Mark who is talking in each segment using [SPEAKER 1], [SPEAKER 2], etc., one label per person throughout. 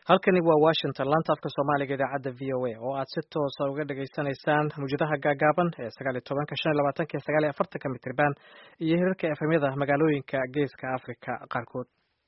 [SPEAKER 1] halkani waa washington laanta afka soomaaliga idaacadda v o a oo aad si toosa uga dhagaysanaysaan mawjadaha gaagaaban ee sagaal iyo tobanka shan iyo labaatanka iyo sagaal iyo afartanka mitriban iyo hirarka efemyada magaalooyinka geeska africa qaarkood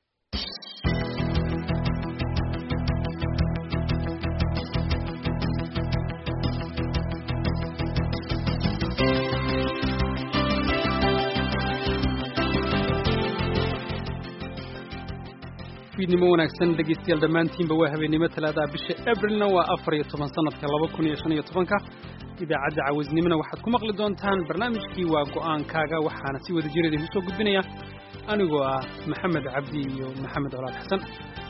[SPEAKER 2] fiidnimo wanaagsan dhegaystayaal dhammaantiinba waa habeennimo talaadaha bisha abrilna waa afar iyo toban sanadka laba kun iyo shan iyo tobanka idaacadda cawaysnimona waxaad ku maqli doontaan barnaamijkii waa go'aankaaga waxaana si wada jir idinku soo gudbinaya anigoo ah maxamed cabdi iyo maxamed colaad xasan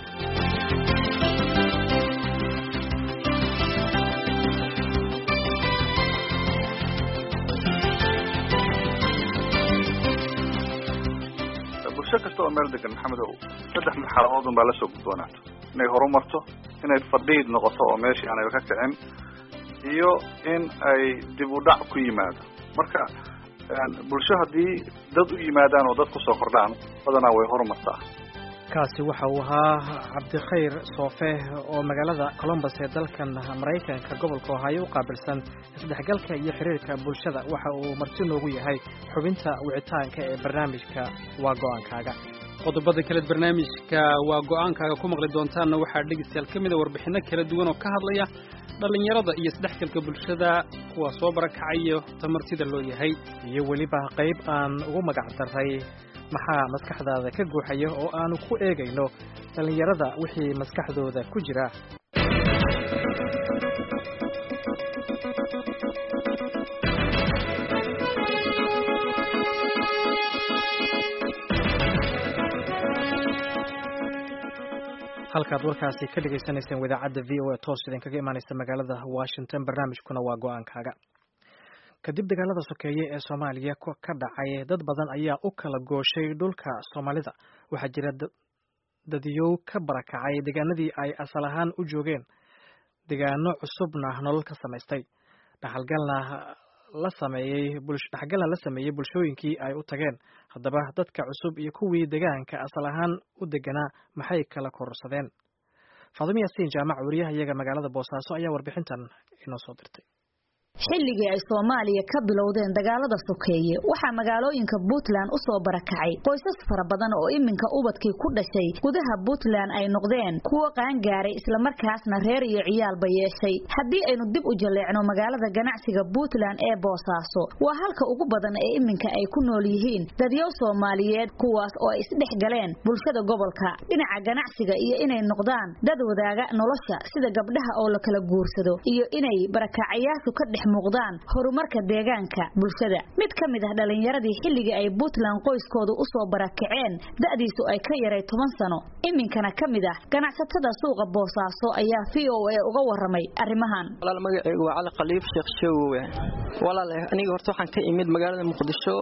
[SPEAKER 3] bulsho kasta oo meel degan maxamedow saddex marxaladood un baa la soo gudboonaato inay horumarto inay fadhiid noqoto oo meeshii aanayba ka kicin iyo in ay dib u dhac ku yimaado marka bulsho haddii dad u yimaadaan oo dad kusoo kordhaan badanaa way horumartaa
[SPEAKER 1] kaasi waxa uu ahaa cabdikhayr soofe oo magaalada colombus ee dalkan maraykanka gobolka ohaayo u qaabilsan isdhexgalka iyo xiriirka bulshada waxa uu marti noogu yahay xubinta wicitaanka ee barnaamijka waa go'aankaaga
[SPEAKER 2] qodobada kaleed barnaamijka waa go'aankaaga ku maqli doontaanna waxaa dhegaystayaal ka mid a warbixinno kala duwan oo ka hadlaya dhallinyarada iyo isdhexgalka bulshada kuwa soo barakacaya tamartida loo yahay
[SPEAKER 1] iyo weliba qayb aan ugu magac daray maxaa maskaxdaada ka guuxaya oo aanu ku eegayno dhallinyarada wixii maskaxdooda ku jira halkaad warkaasi ka dhagaysanayseen idaacadda v o a toos idinkaga imaanaysa magaalada washington barnaamijkuna waa go'aankaaga kadib dagaalada sokeeye ee soomaaliya ka dhacay dad badan ayaa u kala gooshay dhulka soomaalida waxaa jira dadyow ka barakacay deegaanadii ay asal ahaan u joogeen deegaano cusubna nolol ka samaystay dhaxalgalna la sameeyey dhexgalna la sameeyey bulshooyinkii ay u tageen haddaba dadka cusub iyo kuwii deegaanka asal ahaan u deganaa maxay kala kororsadeen faadimo yaasiin jaamac wariyaha iyaga magaalada boosaaso ayaa warbixintan inoo soo dirtay
[SPEAKER 4] xilligii ay soomaaliya ka bilowdeen dagaalada sokeeye waxaa magaalooyinka puntland u soo barakacay qoysas fara badan oo iminka ubadkii ku dhashay gudaha puntland ay noqdeen kuwo qaangaaray islamarkaasna reer iyo ciyaalba yeeshay haddii aynu dib u jalleecno magaalada ganacsiga puntland ee boosaaso waa halka ugu badan ee iminka ay ku nool yihiin dadyow soomaaliyeed kuwaas oo ay isdhex galeen bulshada gobolka dhinaca ganacsiga iyo inay noqdaan dad wadaaga nolosha sida gabdhaha oo la kala guursado iyo inay barakacayaashu ka dhex muuqdaan horumarka deegaanka bulshada mid ka mid ah dhallinyaradii xilligii ay puntland qoyskoodu u soo barakaceen da'diisu ay ka yaray toban sano iminkana ka mid ah ganacsatada suuqa boosaaso ayaa v o a uga waramay arrimahan
[SPEAKER 5] walaal magacaygu waa cali khaliif sheekh sheegowe walaal aniga horta waxaan ka imid magaalada muqdisho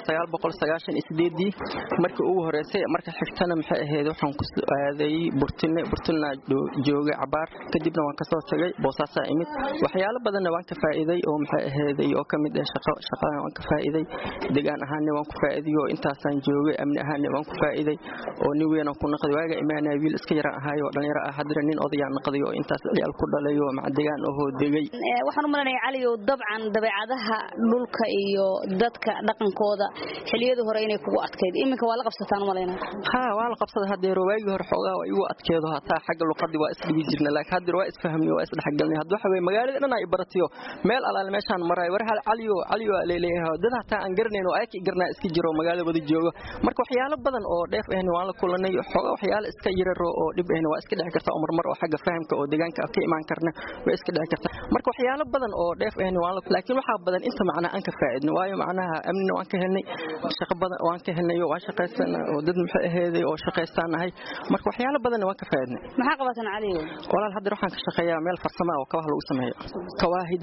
[SPEAKER 5] markii ugu horeysay marka xigtana maxay ahayd waxaan ku aaday burtine burtina joogay cabaar kadibna waan kasoo tagay boosaasaa imid waxyaalo badanna waan ka faa'iiday oo maxay ahayday oo ka mid ah shaqo shaqadan waan ka faa'iiday deegaan ahaanna waan ku faa'iiday oo intaasaan joogay amni ahaanna waan ku faa'iiday oo nin weyn aan ku naqday waaga imaanaya wiil iska yaraan ahaayo oo dhalinyaro ah haddana nin odayaan naqday oo intaas ciyaal ku dhalay oo maca deegaan ahoo degay
[SPEAKER 6] waxaan u malanaya caliyow dabcan dabeecadaha dhulka iyo dadka dhaqankooda xiliyadii hore inay kugu adkayd iminka waa la qabsataan umalayna
[SPEAKER 5] ha waa la qabsada hadeer waagii hore xoogaa waa igu adkeedo hataa xagga luqadii waa isdhibi jirna laakiin hadeer waa isfahmnay waa isdhexgalnay hadda waxa weye magaalada dhan ay baratiyo meel alaal meeshaan maray war hal caliyo caliyo leeleeyahay dad hataa aan garanayn oo ayki garnaa iska jiro magaalada wada jooga marka waxyaalo badan oo dheef ahna waan la kulanay xooga waxyaalo iska yararo oo dhib ahna waa iska dhici karta oo marmar oo xagga fahamka oo deegaanka ka imaan karna way iska dhici karta marka waxyaalo badan oo dheef ahna waan la laakiin waxa badan inta macnaa aan ka faa'iidno waayo macnaha amnina waan ka helnay shaqo badan waan ka helnay oo waan shaqaysanaa oo dad maxay aheeday oo shaqaystaanahay marka waxyaalo badan waan ka faa'iidnay
[SPEAKER 6] maxaa qabatan caliyo
[SPEAKER 5] walaal hadda waxaan ka shaqeeyaa meel farsamo oo kabaha lagu sameeyo kawaahida dhaqankaas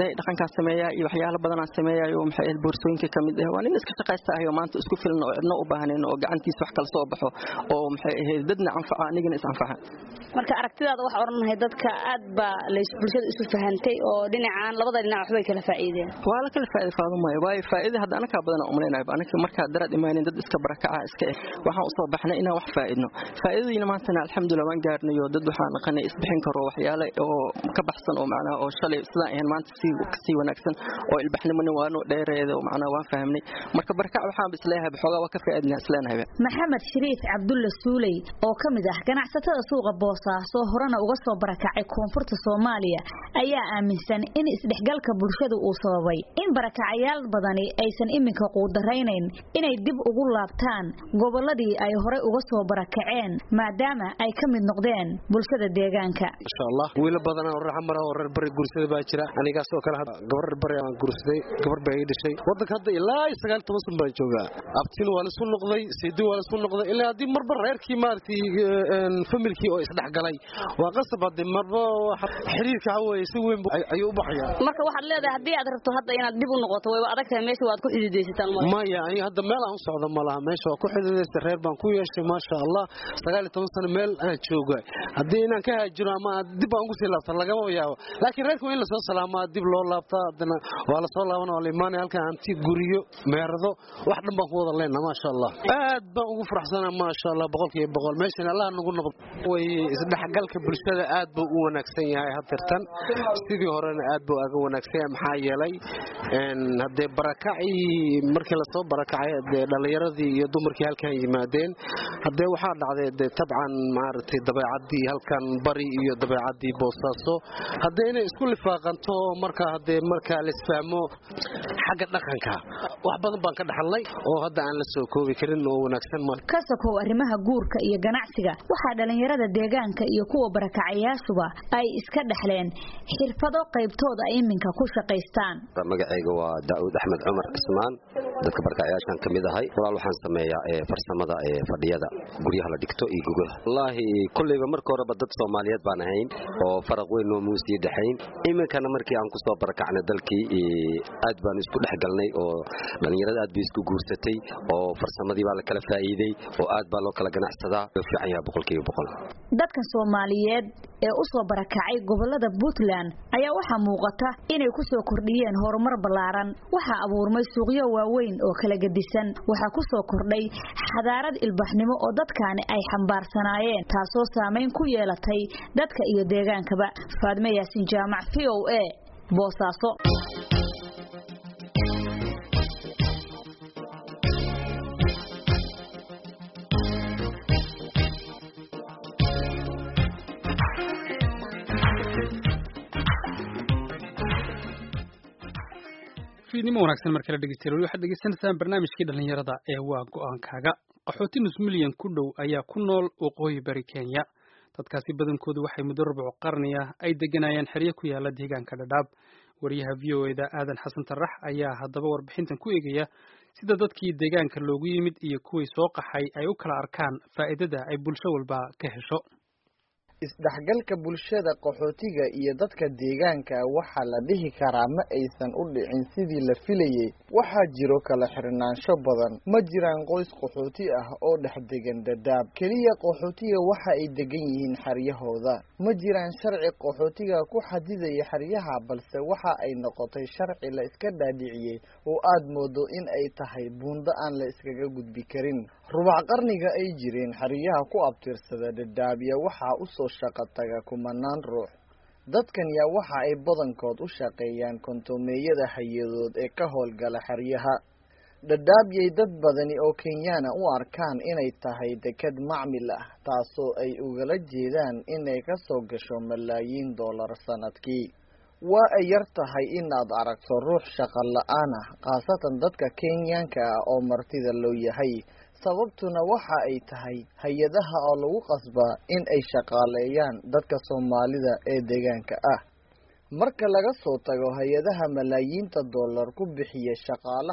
[SPEAKER 5] aan sameeyaa iyo waxyaalo badan aan sameeyayo maxay ahayd boorsooyinka ka mid ah waa nin iska shaqaysta ahayo maanta isku filan oo cidna u baahnayn oo gacantiisa wax kala soo baxo oo maxay ahayd dadna anfaca anigana is anfaca
[SPEAKER 6] marka aragtidaada waxaa odhanahay dadka aad baa lays bulshada isu fahantay oo dhinacaan labada dhinac waxbay kala faa'iideen
[SPEAKER 5] waa la kala faa'iido faadumaayo waayo faa'iida hadda anakaa badan aan umalaynaayo anaka markaa daraad imaanin dad iska barakaca iska eh waxaan usoo baxnay inaan wax faa'iidno faa'iidadiina maantana alxamdulilah waan gaarnay oo dad waxaan naqanay isbixin karo waxyaale oo ka baxsan oo macnaha oo shalay sidaan ahayn maanta sii kasii wanaagsan oo ilbaxnimona waanu dheereeda oo macnaha waan fahmnay marka barakac waxaan isleeyahay xoogaa waa ka faa'iidnaa isleenahay
[SPEAKER 4] maxamed shariif cabdulle suuley oo ka mid ah ganacsatada suuqa boosaaso horena uga soo barakacay koonfurta soomaaliya ayaa aaminsan in isdhexgalka bulshada uu sababay in barakacayaal badani aysan iminka quudaraynayn inay dib ugu laabtaan gobolladii ay horey uga soo barakaceen maadaama ay ka mid noqdeen bulshada deegaanka
[SPEAKER 7] insha allah wiila badanaa oo reer mara oo reer bari guursada baa jira anigaas oo kale gabar reer bari aan guursaday gabar baa ii dhashay waddanka hadda ilaa iyo sagaal toban san baan joogaa abtin waa laisku noqday seedi waa laisku noqday ilaa haddii marba reerkii maaragtay familkii oo isdhexgalay waa qasab haddii marba xiriirka waxa weeye si weyn ayuu u baxayaa
[SPEAKER 6] marka waxaad leedahay haddii aad rabto hadda inaad dib u noqoto wayba adag tahay meesha waad ku xididaysataan
[SPEAKER 7] maya ani hadda meel aan u socdo ma laha meesha waa ku xididaysta reer baan ku yeeshay maasha allah sagaal iyo toban sano meel aan jooga haddii inaan ka haajiro ama dib aan ugu sii laabta lagama yaabo laakiin reerka waa in lasoo salaamaa dib loo laabtaa haddana waa lasoo laabana waa la imaanaya halkan hanti guriyo meerado wax dhan baan ku wada leenna maasha allah aad baan ugu faraxsanaa maasha allah boqolkiiba boqol meeshan allah nagu noqdo way isdhexgalka bulshada aad buu u wanaagsan yahay hadirtan sidii horena aad buu aga wanaagsan yahay maxaa yeelay haddee barakacii markii lasoo barakacay dee dhallinyaradii iyo dumarkii halkan yimaadeen haddee waxaa dhacday dee tabcan maaragtay dabeecadii halkan bari iyo dabeecadii boosaaso haddee inay isku lifaaqanto marka haddee markaa laisfahmo xagga dhaqanka wax badan baan ka dhaxalnay oo hadda aan la soo koobi karin oo wanaagsan ma
[SPEAKER 4] ka sokow arrimaha guurka iyo ganacsiga waxaa dhallinyarada deegaanka iyo kuwa barakacayaashuba ay iska dhexleen xirfado qaybtooda ay iminka ku shaqaystaan
[SPEAKER 8] magacayga waa daa'uud axmed cumar cismaan dadka barakacayaashan ka mid ahay walaal waxaan sameeyaa ee farsamada ee fadhiyada guryaha la dhigto iyo gugaha wallaahi kulleyba marka horeba dad soomaaliyeed baan ahayn oo faraq weyn noomuu sii dhexayn iminkana markii aan ku soo barakacnay dalkii aad baan isku dhex galnay oo dhallinyarada aad bay isku guursatay oo farsamadii baa la kala faa'iiday oo aad baa loo kala ganacsadaa loo fiican yaha boqolkiiba boqol
[SPEAKER 4] dadka soomaaliyeed ee u soo barakacay gobolada puntland ayaa waxaa muuqata inay ku soo kordhiyeen horumar ballaaran waxaa abuurmay suuqyo waaweyn oo kala gedisan waxaa ku soo kordhay xadaarad ilbaxnimo oo dadkaani ay xambaarsanaayeen taasoo saamayn ku yeelatay dadka iyo deegaankaba faadme yaasin jaamac v o a boosaaso
[SPEAKER 2] fiidnimo wanaagsan markala dhegeystayaal waxaad degeysanaysaan barnaamijkii dhallinyarada ee waa go-aankaaga qaxooti nus milyan ku dhow ayaa ku nool waqooyi bari kenya dadkaasi badankoodu waxay muddo rubuc qarni ah ay deganayeen xeryo ku yaala deegaanka dhadhaab wariyaha v o eda aadan xasan tarax ayaa haddaba warbixintan ku eegaya sida dadkii deegaanka loogu yimid iyo kuwii soo qaxay ay u kala arkaan faa'iidada ay bulsho walba ka hesho
[SPEAKER 9] isdhexgalka bulshada qaxootiga iyo dadka deegaanka waxaa la dhihi karaa ma aysan u dhicin sidii la filayey waxaa jiro kala xirnaansho badan ma jiraan qoys qaxooti ah oo dhex degan dadaab keliya qaxootiga waxa ay degan yihiin xeryahooda ma jiraan sharci qaxootiga ku xadidaya xeryaha balse waxa ay noqotay sharci la iska dhaadhiciyey oo aad moodo in ay tahay buundo aan la iskaga gudbi karin rubac qarniga ay jireen xeryaha ku abtirsada dhadhaabya waxaa usoo shaqo taga kumanaan ruux dadkan yaa waxa ay badankood u shaqeeyaan kontomeeyada hay-adood ee ka howlgala xeryaha dhadhaabyay dad badani oo kenyaana u arkaan inay tahay deked macmil ah taasoo ay ugala jeedaan inay ka soo gasho malaayiin dollar sanadkii waa ay yar tahay inaad aragto ruux shaqo la-aan ah khaasatan dadka kenyaanka ah oo martida loo yahay sababtuna waxa ay tahay hay-adaha oo lagu qasbaa in ay shaqaaleeyaan dadka soomaalida ee deegaanka ah marka laga soo tago hay-adaha malaayiinta dollar ku bixiya shaqaalaha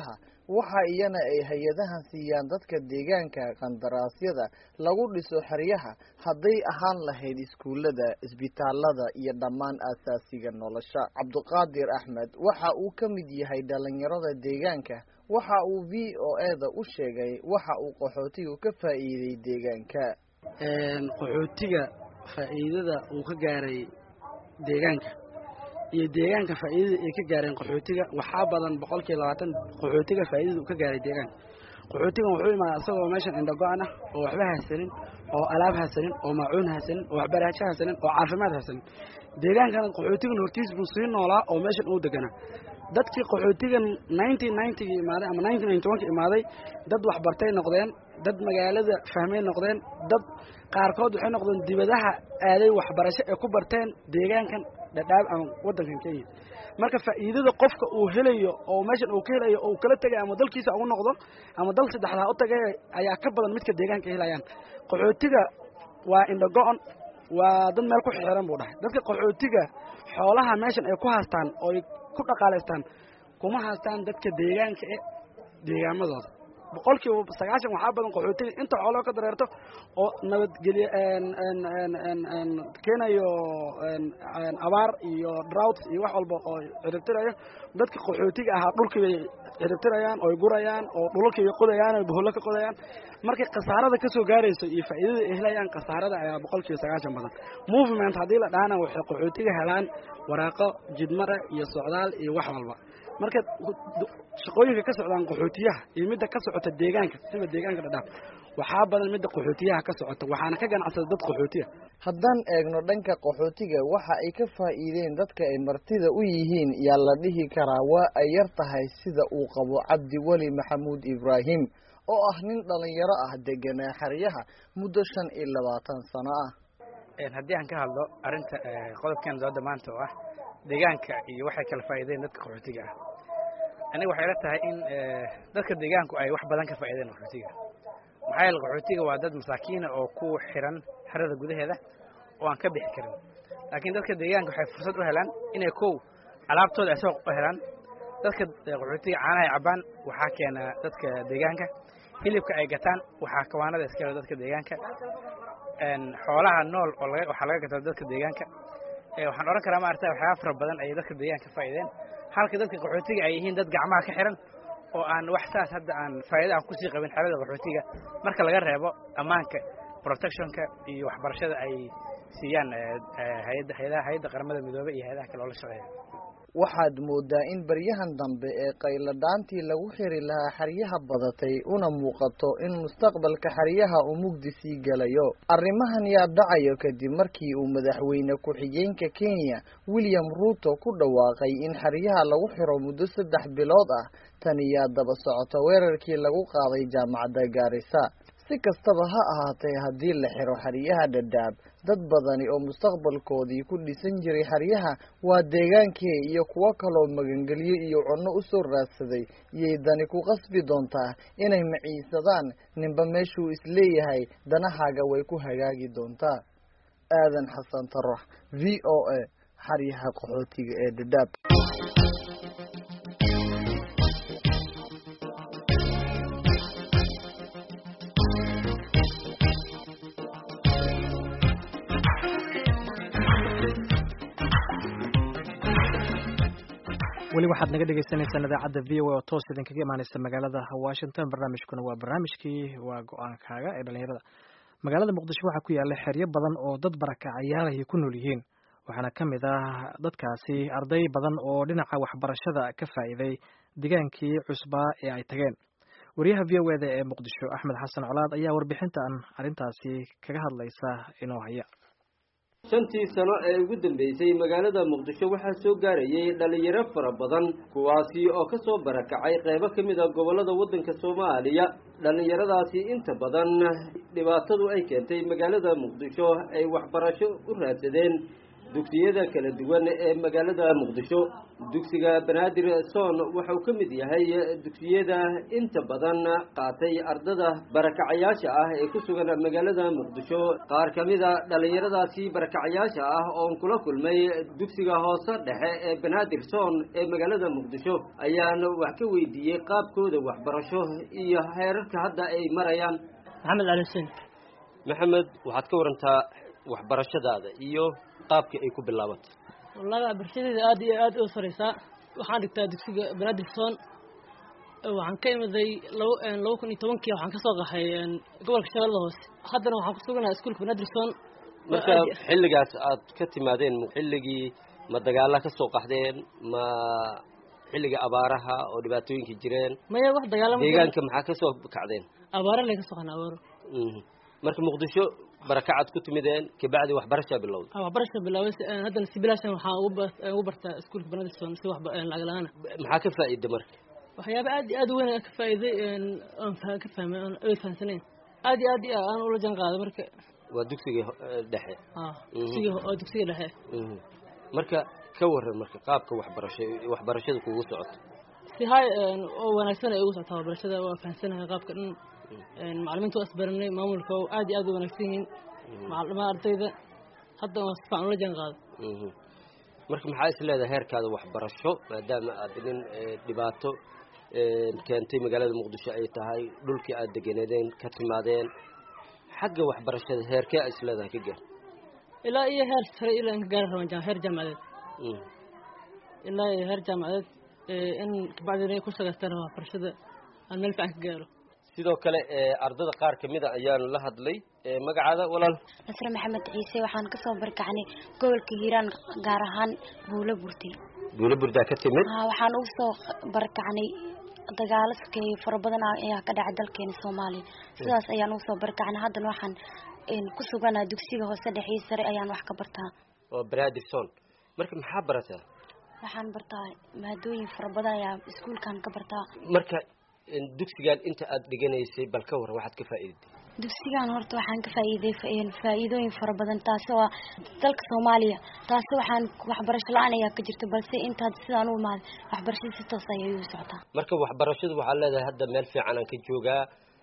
[SPEAKER 9] waxa iyana ay hay-adahan siiyaan dadka deegaanka qandaraasyada lagu dhiso xeryaha hadday ahaan lahayd iskuullada isbitaalada iyo dhammaan aasaasiga nolosha cabdiqaadir axmed waxa uu ka mid yahay dhalinyarada deegaanka waxa uu v o eda u sheegay waxa uu qaxootigu ka faa'iiday deegaanka
[SPEAKER 10] qaxootiga faa'iidada uu ka gaaray deegaanka iyo deegaanka faa'iidada ay ka gaareen qaxootiga waxaa badan boqolkiiba labaatan qaxootiga faa'iidada uu ka gaaray deegaanka qaxootigan wuxuu imaadaa isagoo meeshan indhago-an ah oo waxba haysanin oo alaab haysanin oo maacuun haysanin oo waxbarasho haysanin oo caafimaad haysanin deegaankana qaxootigan hortiis buu sii noolaa oo meeshan uu deganaa dadkii qaxootigan nineteen ninetygii imaaday ama nineteen ninety one ka imaaday dad waxbartay noqdeen dad magaalada fahmay noqdeen dad qaarkood waxay noqdeen dibadaha aaday waxbarasho ay ku barteen deegaankan dhadhaab ama waddankan kenya marka faa'iidada qofka uu helayo oo meeshan uu ka helayo oo uu kala tegay ama dalkiisa ugu noqdo ama dal saddexdaa u tagay ayaa ka badan midka deegaanka helayaan qaxootiga waa indhago-on waa dad meel ku xiran buu dhahay dadka qaxootiga xoolaha meeshan ay ku haastaan oo ay ku dhaqaalaystaan kuma haastaan dadka deegaanka e deegaamadooda boqolkiiba sagaashan waxaa badan qaxootiga inta xooloo ka dareerto oo nabadgelye keenayo abaar iyo drought iyo wax walba oo ciribtirayo dadka qaxootiga ahaa dhulkii bay ciribtirayaan ooy gurayaan oo dhulalkii bay qodayaan oy bohollo ka qodayaan markay khasaarada kasoo gaarayso iyo faa'iidada ay helayaan khasaarada ayaa boqolkiiba sagaashan badan movement haddii la dhahana waxay qaxootiga helaan waraaqo jidmara iyo socdaal iyo wax walba marka shaqooyinka ka socdaan qaxootiyaha iyo midda ka socota deegaanka sida deegaanka dhadhaaf waxaa badan midda qaxootiyaha ka socota waxaana ka ganacsada dad qaxootiya
[SPEAKER 9] haddaan eegno dhanka qaxootiga waxa ay ka faa'iideen dadka ay martida u yihiin yaa la dhihi karaa waa ay yar tahay sida uu qabo cabdi weli maxamuud ibraahim oo ah nin dhalinyaro ah deganaa xeryaha muddo shan iyo labaatan sano ah
[SPEAKER 11] haddii aan ka hadlo arrinta qodobkan dooda maanta oo ah deegaanka iyo waxay kala faa'iideen dadka qaxootiga ah aniga waxay la tahay in dadka deegaanku ay wax badan ka faa'iideen qaxootiga maxaa yeele qaxootiga waa dad masaakiina oo ku xiran xerada gudaheeda oo aan ka bixi karin laakiin dadka deegaanka waxay fursad u helaan inay kow alaabtooda ay soo u helaan dadka qaxootiga caanaha ay cabbaan waxaa keena dadka deegaanka hilibka ay gataan waxaa kawaanada iska helo dadka deegaanka xoolaha nool oo laga waxaa laga gataa dadka deegaanka waxaan odhan karaa maarata waxyaaba fara badan ayay dadka deegaanka faa'iideen halka dadka qaxootiga ay yihiin dad gacmaha ka xiran oo aan wax saas hadda aan faa'iida aan kusii qabin xerada qaxootiga marka laga reebo ammaanka protectionka iyo waxbarashada ay siiyaan hayadda hayadaha hayadda qaramada midoobey iyo hayadaha kale oo la shaqeeya
[SPEAKER 9] waxaad moodaa in baryahan dambe ee qayladhaantii lagu xiri lahaa xeryaha badatay una muuqato in mustaqbalka xeryaha uu mugdi sii gelayo arrimahan yaa dhacayo kadib markii uu madaxweyne ku-xigeenka kenya william ruuto ku dhawaaqay in xeryaha lagu xiro muddo saddex bilood ah tani yaa daba socota weerarkii lagu qaaday jaamacadda gaarisa si kastaba ha ahaatee haddii la xiro xeryaha dhadhaab dad badani oo mustaqbalkoodii ku dhisan jiray xeryaha waa deegaankii iyo kuwo kaloo magangelyo iyo cunno u soo raadsaday iyay dani ku qasbi doontaa inay maciisadaan ninba meeshuu isleeyahay danahaaga way ku hagaagi doontaa aadan xasan tarax v o a xeryaha qaxootiga ee dhadhaab
[SPEAKER 1] weli waxaad naga dhegeysaneysaan idaacadda v o a oo toos idinkaga imaaneysa magaalada washington barnaamijkuna waa barnaamijkii waa go-aankaaga ee dhalinyarada magaalada muqdisho waxaa ku yaala xeryo badan oo dad barakacayaal ay ku nool yihiin waxaana ka mid ah dadkaasi arday badan oo dhinaca waxbarashada ka faa'iiday degaankii cusbaa ee ay tageen wariyaha v o eda ee muqdisho axmed xasan colaad ayaa warbixintan arrintaasi kaga hadlaysa inoo haya
[SPEAKER 12] shantii sano ee ugu dambeysay magaalada muqdisho waxaa soo gaarayay dhalinyaro fara badan kuwaasi oo ka soo barakacay qeybo ka mid a gobollada waddanka soomaaliya dhallinyaradaasi inta badan dhibaatadu ay keentay magaalada muqdisho ay waxbarasho u raadsadeen dugsiyada kala duwan ee magaalada muqdisho dugsiga banaadir soon wuxuu ka mid yahay dugsiyada inta badan qaatay ardada barakacayaasha ah ee ku sugan magaalada muqdisho qaar ka mida dhallinyaradaasi barakacayaasha ah oon kula kulmay dugsiga hoose dhexe ee banaadir soon ee magaalada muqdisho ayaan wax ka weydiiyey qaabkooda waxbarasho iyo heerarka hadda ay marayaan
[SPEAKER 13] maxamed cali xuseen
[SPEAKER 12] maxamed waxaad ka warantaa waxbarashadaada iyo qaabkii ay ku bilaabatay
[SPEAKER 13] wallahi waxbarashadeeda aad iyo aad u sareysaa waxaan dhigtaa dugsiga banaadir soon waxaan ka imiday laba laba kun iyo tobankii waxaan kasoo qaxay gobolka shabeellada hoose haddana waxaan ku suganaha iskuulka banaadir soon
[SPEAKER 12] marka xilligaas aad ka timaadeen xilligii ma dagaala ka soo qaxdeen ma xilliga abaaraha oo dhibaatooyinkii jireen
[SPEAKER 13] maya wax dagaalama
[SPEAKER 12] deegaanka maxaa kasoo kacdeen
[SPEAKER 13] abaara lay kasoo qaxna abaaro
[SPEAKER 12] marka muqdisho barakacaad ku timideen kabacdi waxbarashaa bilowday
[SPEAKER 13] waxbarasha bilaabay haddana si bilaashan waxaan ugu bartaa iskuulka banaadir soon si wax lacag la-aan
[SPEAKER 12] maxaa ka faa'iida marka
[SPEAKER 13] waxyaaba aad iyo aad u weyn ka faa'iiday aan ka fahmay aan ay fahamsanayn aad iyo aad iyo aan ula jaan qaaday marka
[SPEAKER 12] waa dugsiga dhexe
[SPEAKER 13] dugsiga oo dugsiga dhexe
[SPEAKER 12] marka ka waran marka qaabka waxbarasho waxbarashada kugu socoto
[SPEAKER 13] si hay oo wanaagsan ay ugu socotaa waxbarashada waa fahamsanahay qaabka dhan macalimiinta waa isbaranay maamulka aad iyo aad u wanaagsan yihiin macalima ardayda hadda waa si fiican ula jaan qaaday
[SPEAKER 12] marka maxaa is leedahay heerkaada waxbarasho maadaama aad nin dhibaato keentay magaalada muqdisho ay tahay dhulkii aad degeneedeen ka timaadeen xagga waxbarashada heerkee a is leedahay ka gaar
[SPEAKER 13] ilaa iyo heer sare ilaa in ka gaari rabaan heer jaamacadeed ilaa iyo heer jaamacadeed in kabacdina ku shaqaystaan waxbarashada aan meel fiican ka gaaro
[SPEAKER 12] sidoo kale ardada qaar kamida ayaan la hadlay magacaada walaal
[SPEAKER 14] nasre maxamed ciise waxaan kasoo barkacnay gobolka hiiraan gaar ahaan buulo burti
[SPEAKER 12] buulo burdaa ka timid
[SPEAKER 14] waxaan ugu soo barkacnay dagaalo sokeeye fara badan ayaa ka dhacay dalkeena soomaaliya sidaas ayaan ugu soo barkacnay haddana waxaan ku suganaa dugsiga hoose dhexii sare ayaan wax ka bartaa
[SPEAKER 12] oo bradison marka maxaa barataa
[SPEAKER 14] waxaan bartaa maadooyin fara badan ayaa iskuulkan ka bartaa
[SPEAKER 12] marka dugsigan inta aad dhiganaysay bal ka waran waxaad ka faa'iidatay
[SPEAKER 14] dugsigan horta waxaan ka faa'iiday faa'iidooyin fara badan taasi waa dalka soomaaliya taasi waxaan waxbarasho la-aan ayaa ka jirta balse intaad sidaan u imaaday waxbarashada si toos ayay u socotaa
[SPEAKER 12] marka waxbarashadu waxaad leedahay hadda meel fiican aan ka joogaa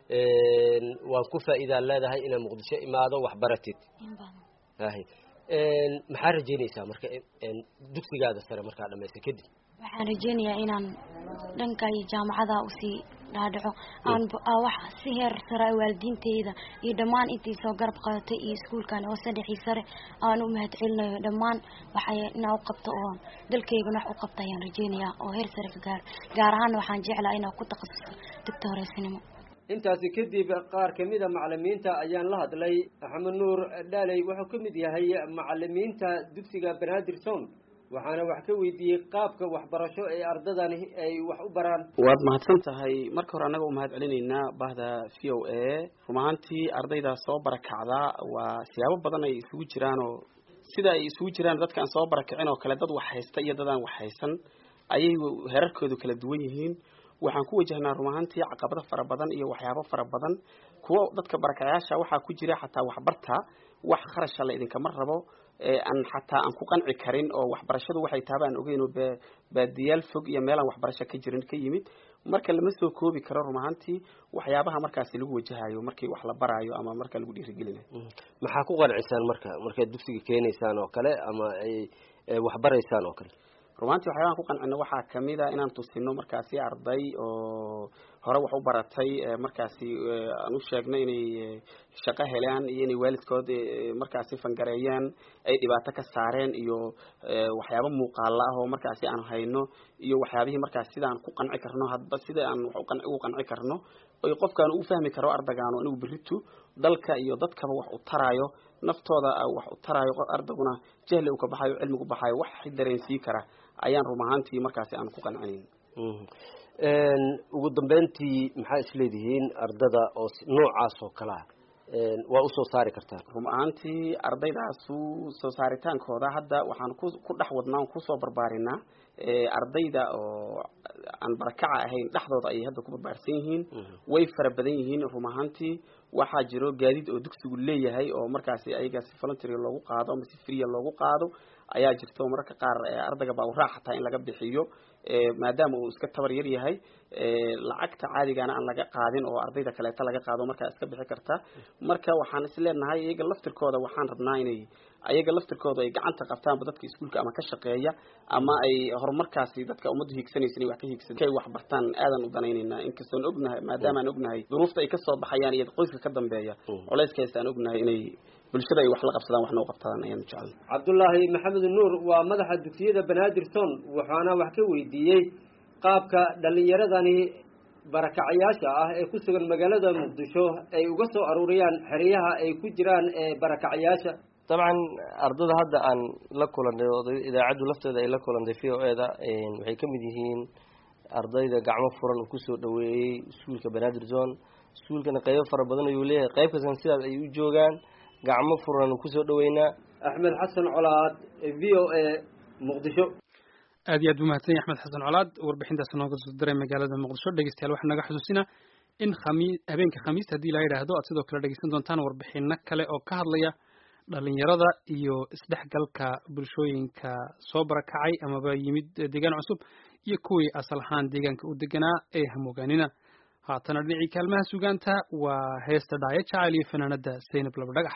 [SPEAKER 12] waan ku faa'iidaan leedahay inaan muqdisho imaado waxbaratid ahy maxaa rajeynaysaa marka dugsigaada sare markaa dhamaysa kadib
[SPEAKER 14] waxaan rajeynayaa inaan dhanka iyo jaamacada usii dhaadhaco aan wax si heer sare waalidiinteyda iyo dhammaan intii soo garab qadatay iyo iskuulkan hoose dhexii sare aan u mahad celinayo dhammaan waxay inaa u qabto oo dalkaygana wax u qabta ayaan rajeynayaa oo heer sare ka gaaro gaar ahaana waxaan jeclaa inaa ku takhasuso dugta horeysnimo
[SPEAKER 12] intaasi kadib qaar ka mida macalimiinta ayaan la hadlay axmed nuur dhaaley wuxuu ka mid yahay macalimiinta dugsiga banaadir sown waxaana wax ka weydiiyey qaabka waxbarasho ee ardadani ay wax u baraan
[SPEAKER 15] waad mahadsan tahay marka hore annaga u mahad celinaynaa bahda v o a run ahaantii ardayda soo barakacda waa siyaabo badan ay isugu jiraan oo sida ay isugu jiraan dadka aan soo barakicin oo kale dad wax haysta iyo dad aan wax haysan ayay heerarkoodu kala duwan yihiin waxaan ku wajahnaa run ahaantii caqabado fara badan iyo waxyaabo fara badan kuwo dadka barakacayaasha waxaa ku jira xataa waxbarta wax kharasha la idinkama rabo aan xataa aan ku qanci karin oo waxbarashadu waxay taaba aan ogeyn oo baadiyaal fog iyo meelaan waxbarasho ka jirin ka yimid marka lama soo koobi karo run ahaantii waxyaabaha markaasi lagu wajahayo markii wax la baraayo ama marka lagu dhiirigelinayo
[SPEAKER 12] maxaa ku qancisaan marka markaad dugsiga keenaysaan oo kale ama ay waxbaraysaan oo kale
[SPEAKER 15] rumaantii waxyaabahan ku qancino waxaa kamid a inaan tusino markaasi arday oo hore wax u baratay markaasi aan u sheegno inay shaqo helaan iyo inay waalidkood markaasi fangareeyaan ay dhibaato ka saareen iyo waxyaabo muuqaala ah oo markaasi aan hayno iyo waxyaabihii markaas sida aan ku qanci karno hadba sida aan wax ugu qanci karno oy qofkaan ugu fahmi karo ardagaano inuu beritu dalka iyo dadkaba wax u taraayo naftooda wax u taraayo ardaguna jahli uu ka baxayo cilmigu baxayo wax dareensii kara ayaan rum ahaantii markaasi aan ku qancinayn
[SPEAKER 12] ugu dambeyntii maxaa isleedihiin ardada oo noocaas oo kalea waa usoo saari kartaa
[SPEAKER 15] rum ahaantii ardaydaasu soo saaritaankooda hadda waxaan ku ku dhex wadnaa on kusoo barbaarinaa ardayda oo aan barakaca ahayn dhexdooda ayay hadda ku barbaarsan yihiin way fara badan yihiin rum ahaantii waxaa jiro gaadiid oo dugsigu leeyahay oo markaasi ayaga si voluntary loogu qaado ama si freeya loogu qaado ayaa jirta oo mararka qaar ardayga baa uraac xataa in laga bixiyo maadaama uu iska tabar yar yahay lacagta caadigana aan laga qaadin oo ardayda kaleeta laga qaado markaa iska bixi karta marka waxaan is leenahay iyaga laftirkooda waxaan rabnaa inay ayaga laftirkooda ay gacanta qabtaanba dadka iskuulka ama ka shaqeeya ama ay horumarkaasi dadka ummaddu hiigsanaysa inay wax ka hiigsan ay wax bartaan aadan u danaynaynaa inkastoon ognahay maadaama aan ognahay duruufta ay kasoo baxayaan iyo qoyska ka dambeeya culayskaas aan ognahay inay bulshada ay wax la qabsadaan waxna u qabtaan ayaanu jecel
[SPEAKER 12] cabdullaahi maxamed nuur waa madaxa dugsiyada banaadirson waxaana wax ka weydiiyey qaabka dhallinyaradani barakacayaasha ah ee ku sugan magaalada muqdisho ay uga soo aruuriyaan xeryaha ay ku jiraan ee barakacayaasha
[SPEAKER 16] dabcan ardada hadda aan la kulanay oo idaacaddu lafteeda ay la kulantay v o e da waxay ka mid yihiin ardayda gacmo furan uu kusoo dhaweeyey iskuulka banaadir zone iskuulkana qeybo fara badan ayuu leeyahay qeyb kastan sidaas ay u joogaan gacmo furan kusoo dhaweynaa
[SPEAKER 12] axmed xasan colaad v o a muqdisho
[SPEAKER 2] aad iyo aad buu mahadsan yahay axmed xasan colaad warbixintaas nooga soo diray magaalada muqdisho dhegeystayaal waxaa naga xusuusina in khami habeenka khamiista haddii la yidhaahdo aad sidoo kale dhegeysan doontaan warbixino kale oo ka hadlaya dhalinyarada iyo isdhexgalka bulshooyinka soo barakacay amaba yimid deegaan cusub iyo kuwii asal ahaan deegaanka u deganaa ee hamogaaninaa haatana dhinacii kaalmaha sugaanta waa heesta dhaayo jacayl iyo fanaanada saynab laba dhagax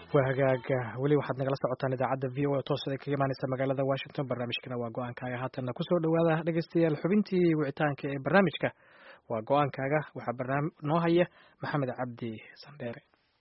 [SPEAKER 1] waa hagaaga weli waxaad nagala socotaan idaacadda v o a toosada kaga imaaneysa magaalada washington barnaamijkana waa go-aankaaga haatanna kusoo dhawaada dhegeystayaal xubintii wicitaanka ee barnaamijka waa go-aankaaga waxaa barnaam noo haya maxamed cabdi sandheere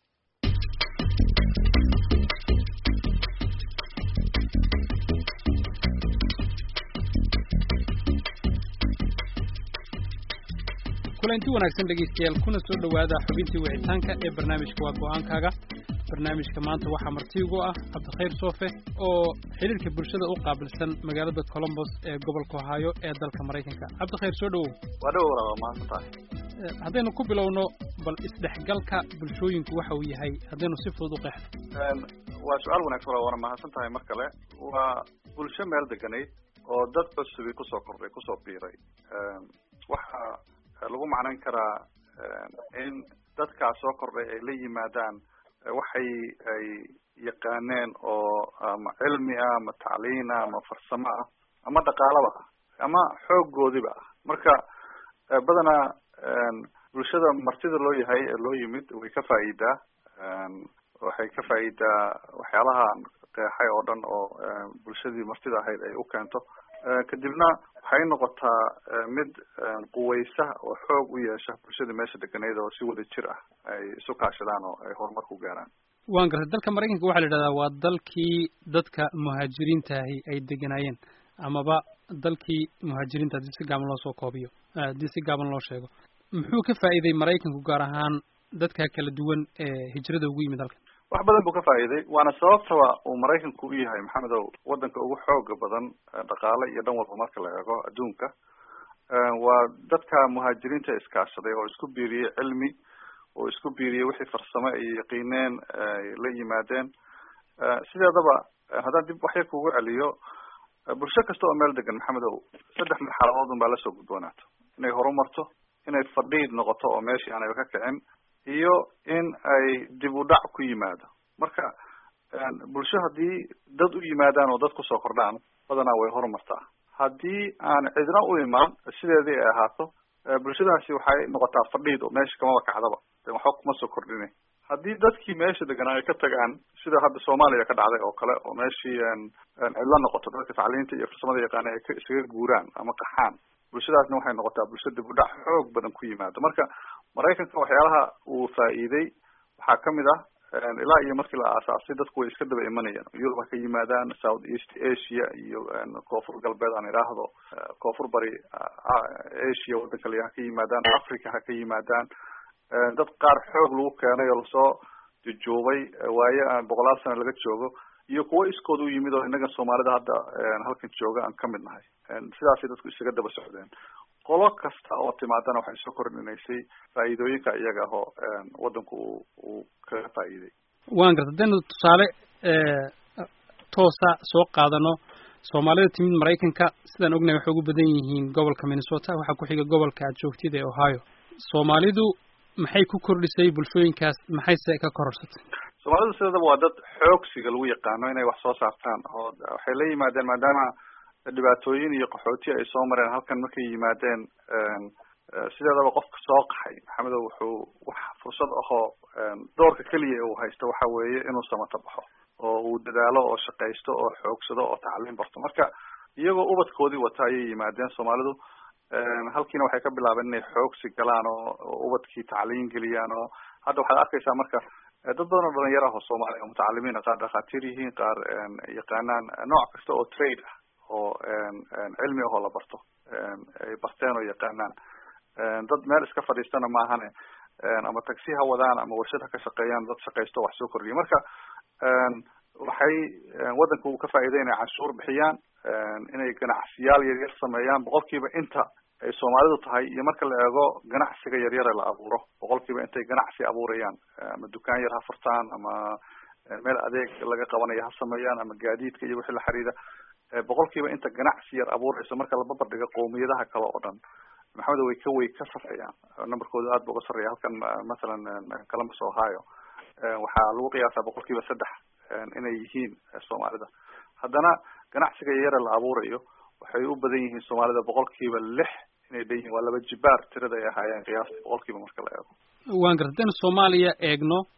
[SPEAKER 2] kulanti wanaagsan dhegeystayaal kuna soo dhowaada xubintii wicitaanka ee barnaamijka waa go-aankaaga barnaamijka maanta waxaa marti ugu ah cabdikhayr soofe oo xiriirka bulshada u qaabilsan magaalada colombos ee gobolka ohaayo ee dalka maraykanka cabdikhayr soo dhowow
[SPEAKER 3] waa dhow waa mahadsantahay
[SPEAKER 2] haddaynu ku bilowno bal isdhexgalka bulshooyinku waxa uu yahay haddaynu si fudud u qeexno
[SPEAKER 3] waa su-aal wanaagsan waa waana mahadsan tahay mar kale waa bulsho meel deganayd oo dad cusubi kusoo kordhay kusoo biiray waxa lagu macnayn karaa in dadkaas soo kordhay ay la yimaadaan waxay ay yaqaaneen oo ama cilmi ah ama tacliin ah ama farsamo ah ama dhaqaalaba ah ama xooggoodiba ah marka badanaa bulshada martida loo yahay ee loo yimid way ka faa'iidaa waxay ka faa'iidaa waxyaalaha qeexay oo dhan oo bulshadii martida ahayd ay u keento kadibna waxay noqotaa mid quweysa oo xoog u yeesha bulshadii meesha deganeyd oo si wada jir ah ay isu kaashadaan oo ay horumar ku gaaraan
[SPEAKER 2] waan gartay dalka maraykanka waxaa la yidhahdaa waa dalkii dadka muhaajiriintaahi ay deganaayeen amaba dalkii muhaajiriinta haddii si gaaban loo soo koobiyo haddii si gaaban loo sheego muxuu ka faa'iiday maraykanku gaar ahaan dadka kala duwan ee hijrada ugu yimid halkan
[SPEAKER 3] wax badan buu ka faa'iiday waana sababtaba uu maraykanku u yahay maxamedow wadanka ugu xooga badan dhaqaale iyo dhan walba marka la eego adduunka waa dadka muhaajiriinta iskaashaday oo isku biiriyey cilmi oo isku biiriyey wixii farsamo ay yaqiineen ay la yimaadeen sideedaba haddaan dib waxya kugu celiyo bulsho kasta oo meel degan maxamedow saddex marxaladood un baa lasoo gudboonaato inay horumarto inay fadhiid noqoto oo meeshii aanayba ka kicin iyo in ay dib u dhac ku yimaado marka bulsho haddii dad u yimaadaan oo dad kusoo kordhaan badanaa way horumartaa haddii aan cidna u imaan sideedii ay ahaato bulshadaasi waxay noqotaa fadhiid oo meesha kamaba kacdaba waxba kuma soo kordhinay haddii dadkii meesha deganaa ay ka tagaan sida hadda soomaaliya ka dhacday oo kale oo meeshii cidlo noqoto dadka tacliinta iyo farsamada yaqaana ay isaga guuraan ama qaxaan bulshadaasna waxay noqotaa bulsho dib u dhac xoog badan ku yimaado marka maraykanka waxyaalaha uu faa'iiday waxaa kamid ah ilaa iyo markii la aasaasay dadku way iska daba imanayaan yurub ha ka yimaadaan south east asia iyo koonfur galbeed aan idhaahdo koonfur bari asia waddanka le ha ka yimaadaan africa ha ka yimaadaan dad qaar xoog lagu keenay oo lasoo jujuubay waaye aan boqolaal sano laga joogo iyo kuwo iskood u yimid oo innaga soomaalida hadda halkan jooga aan kamid nahay sidaasay dadku isaga daba socdeen qolo kasta oo timaadana waxay soo kordhinaysay faa'iidooyinka iyaga ahoo waddanku uu uu kaga faa'iiday
[SPEAKER 2] waan garta hadaynu tusaale toosa soo qaadano soomaalida timid maraykanka sidaan ognahay waxay ugu badan yihiin gobolka minnesota waxaa ku xiga gobolka aad joogtid ee ohio soomaalidu maxay ku kordhisay bulshooyinkaas maxayse ka kororsatay
[SPEAKER 3] soomaalidu sideedaba waa dad xoogsiga lagu yaqaano inay wax soo saartaan oo waxay la yimaadeen maadaama dhibaatooyin iyo qaxooti ay soo mareen halkan markay yimaadeen sideedaba qofka soo qaxay maxamedow wuxuu wax fursad ahoo doorka keliya uu haysto waxa weeye inuu samato baxo oo uu dadaalo oo shaqaysto oo xoogsado oo tacliin barto marka iyagoo ubadkoodii wata ayay yimaadeen soomaalidu halkiina waxay ka bilaabeen inay xoogsi galaan oo ubadkii tacliin geliyaan oo hadda waxaad arkaysaa marka dad badan oo dhalinyaro ah oo soomaaliya oo mutacalimiin qaar dhakhaatiir yihiin qaar yaqaanaan nooc kasta oo trade ah oo cilmi ahoo la barto ay barteen oo yaqaanaan dad meel iska fadhiistana maahane ama taxi ha wadaan ama warshad ha ka shaqeeyaan dad shaqaysto wax soo kordhiya marka waxay waddanka uu ka faa'iiday inay canshuur bixiyaan inay ganacsiyaal yaryar sameeyaan boqolkiiba inta ay soomaalidu tahay iyo marka la eego ganacsiga yaryare la abuuro boqolkiiba intay ganacsi abuurayaan ama dukaan yar ha furtaan ama meel adeeg laga qabanayo ha sameeyaan ama gaadiidka iyo wixii la xiriira boqolkiiba inta ganacsi yar abuurayso marka la barbardhigo qowmiyadaha kale oo dhan maxamed way ka way ka sarreeyaan numberkooda aad ba uga sarreeya halkan mathalan columbus ohio waxaa lagu qiyaasaa boqolkiiba saddex inay yihiin soomaalida haddana ganacsiga yare la abuurayo waxay u badan yihiin soomaalida boqolkiiba lix inay dhan yihiin waa laba jibaar tirada ay ahaayeen qiyaasta boqolkiiba marka la eego
[SPEAKER 2] waan garta hadaynu soomaaliya eegno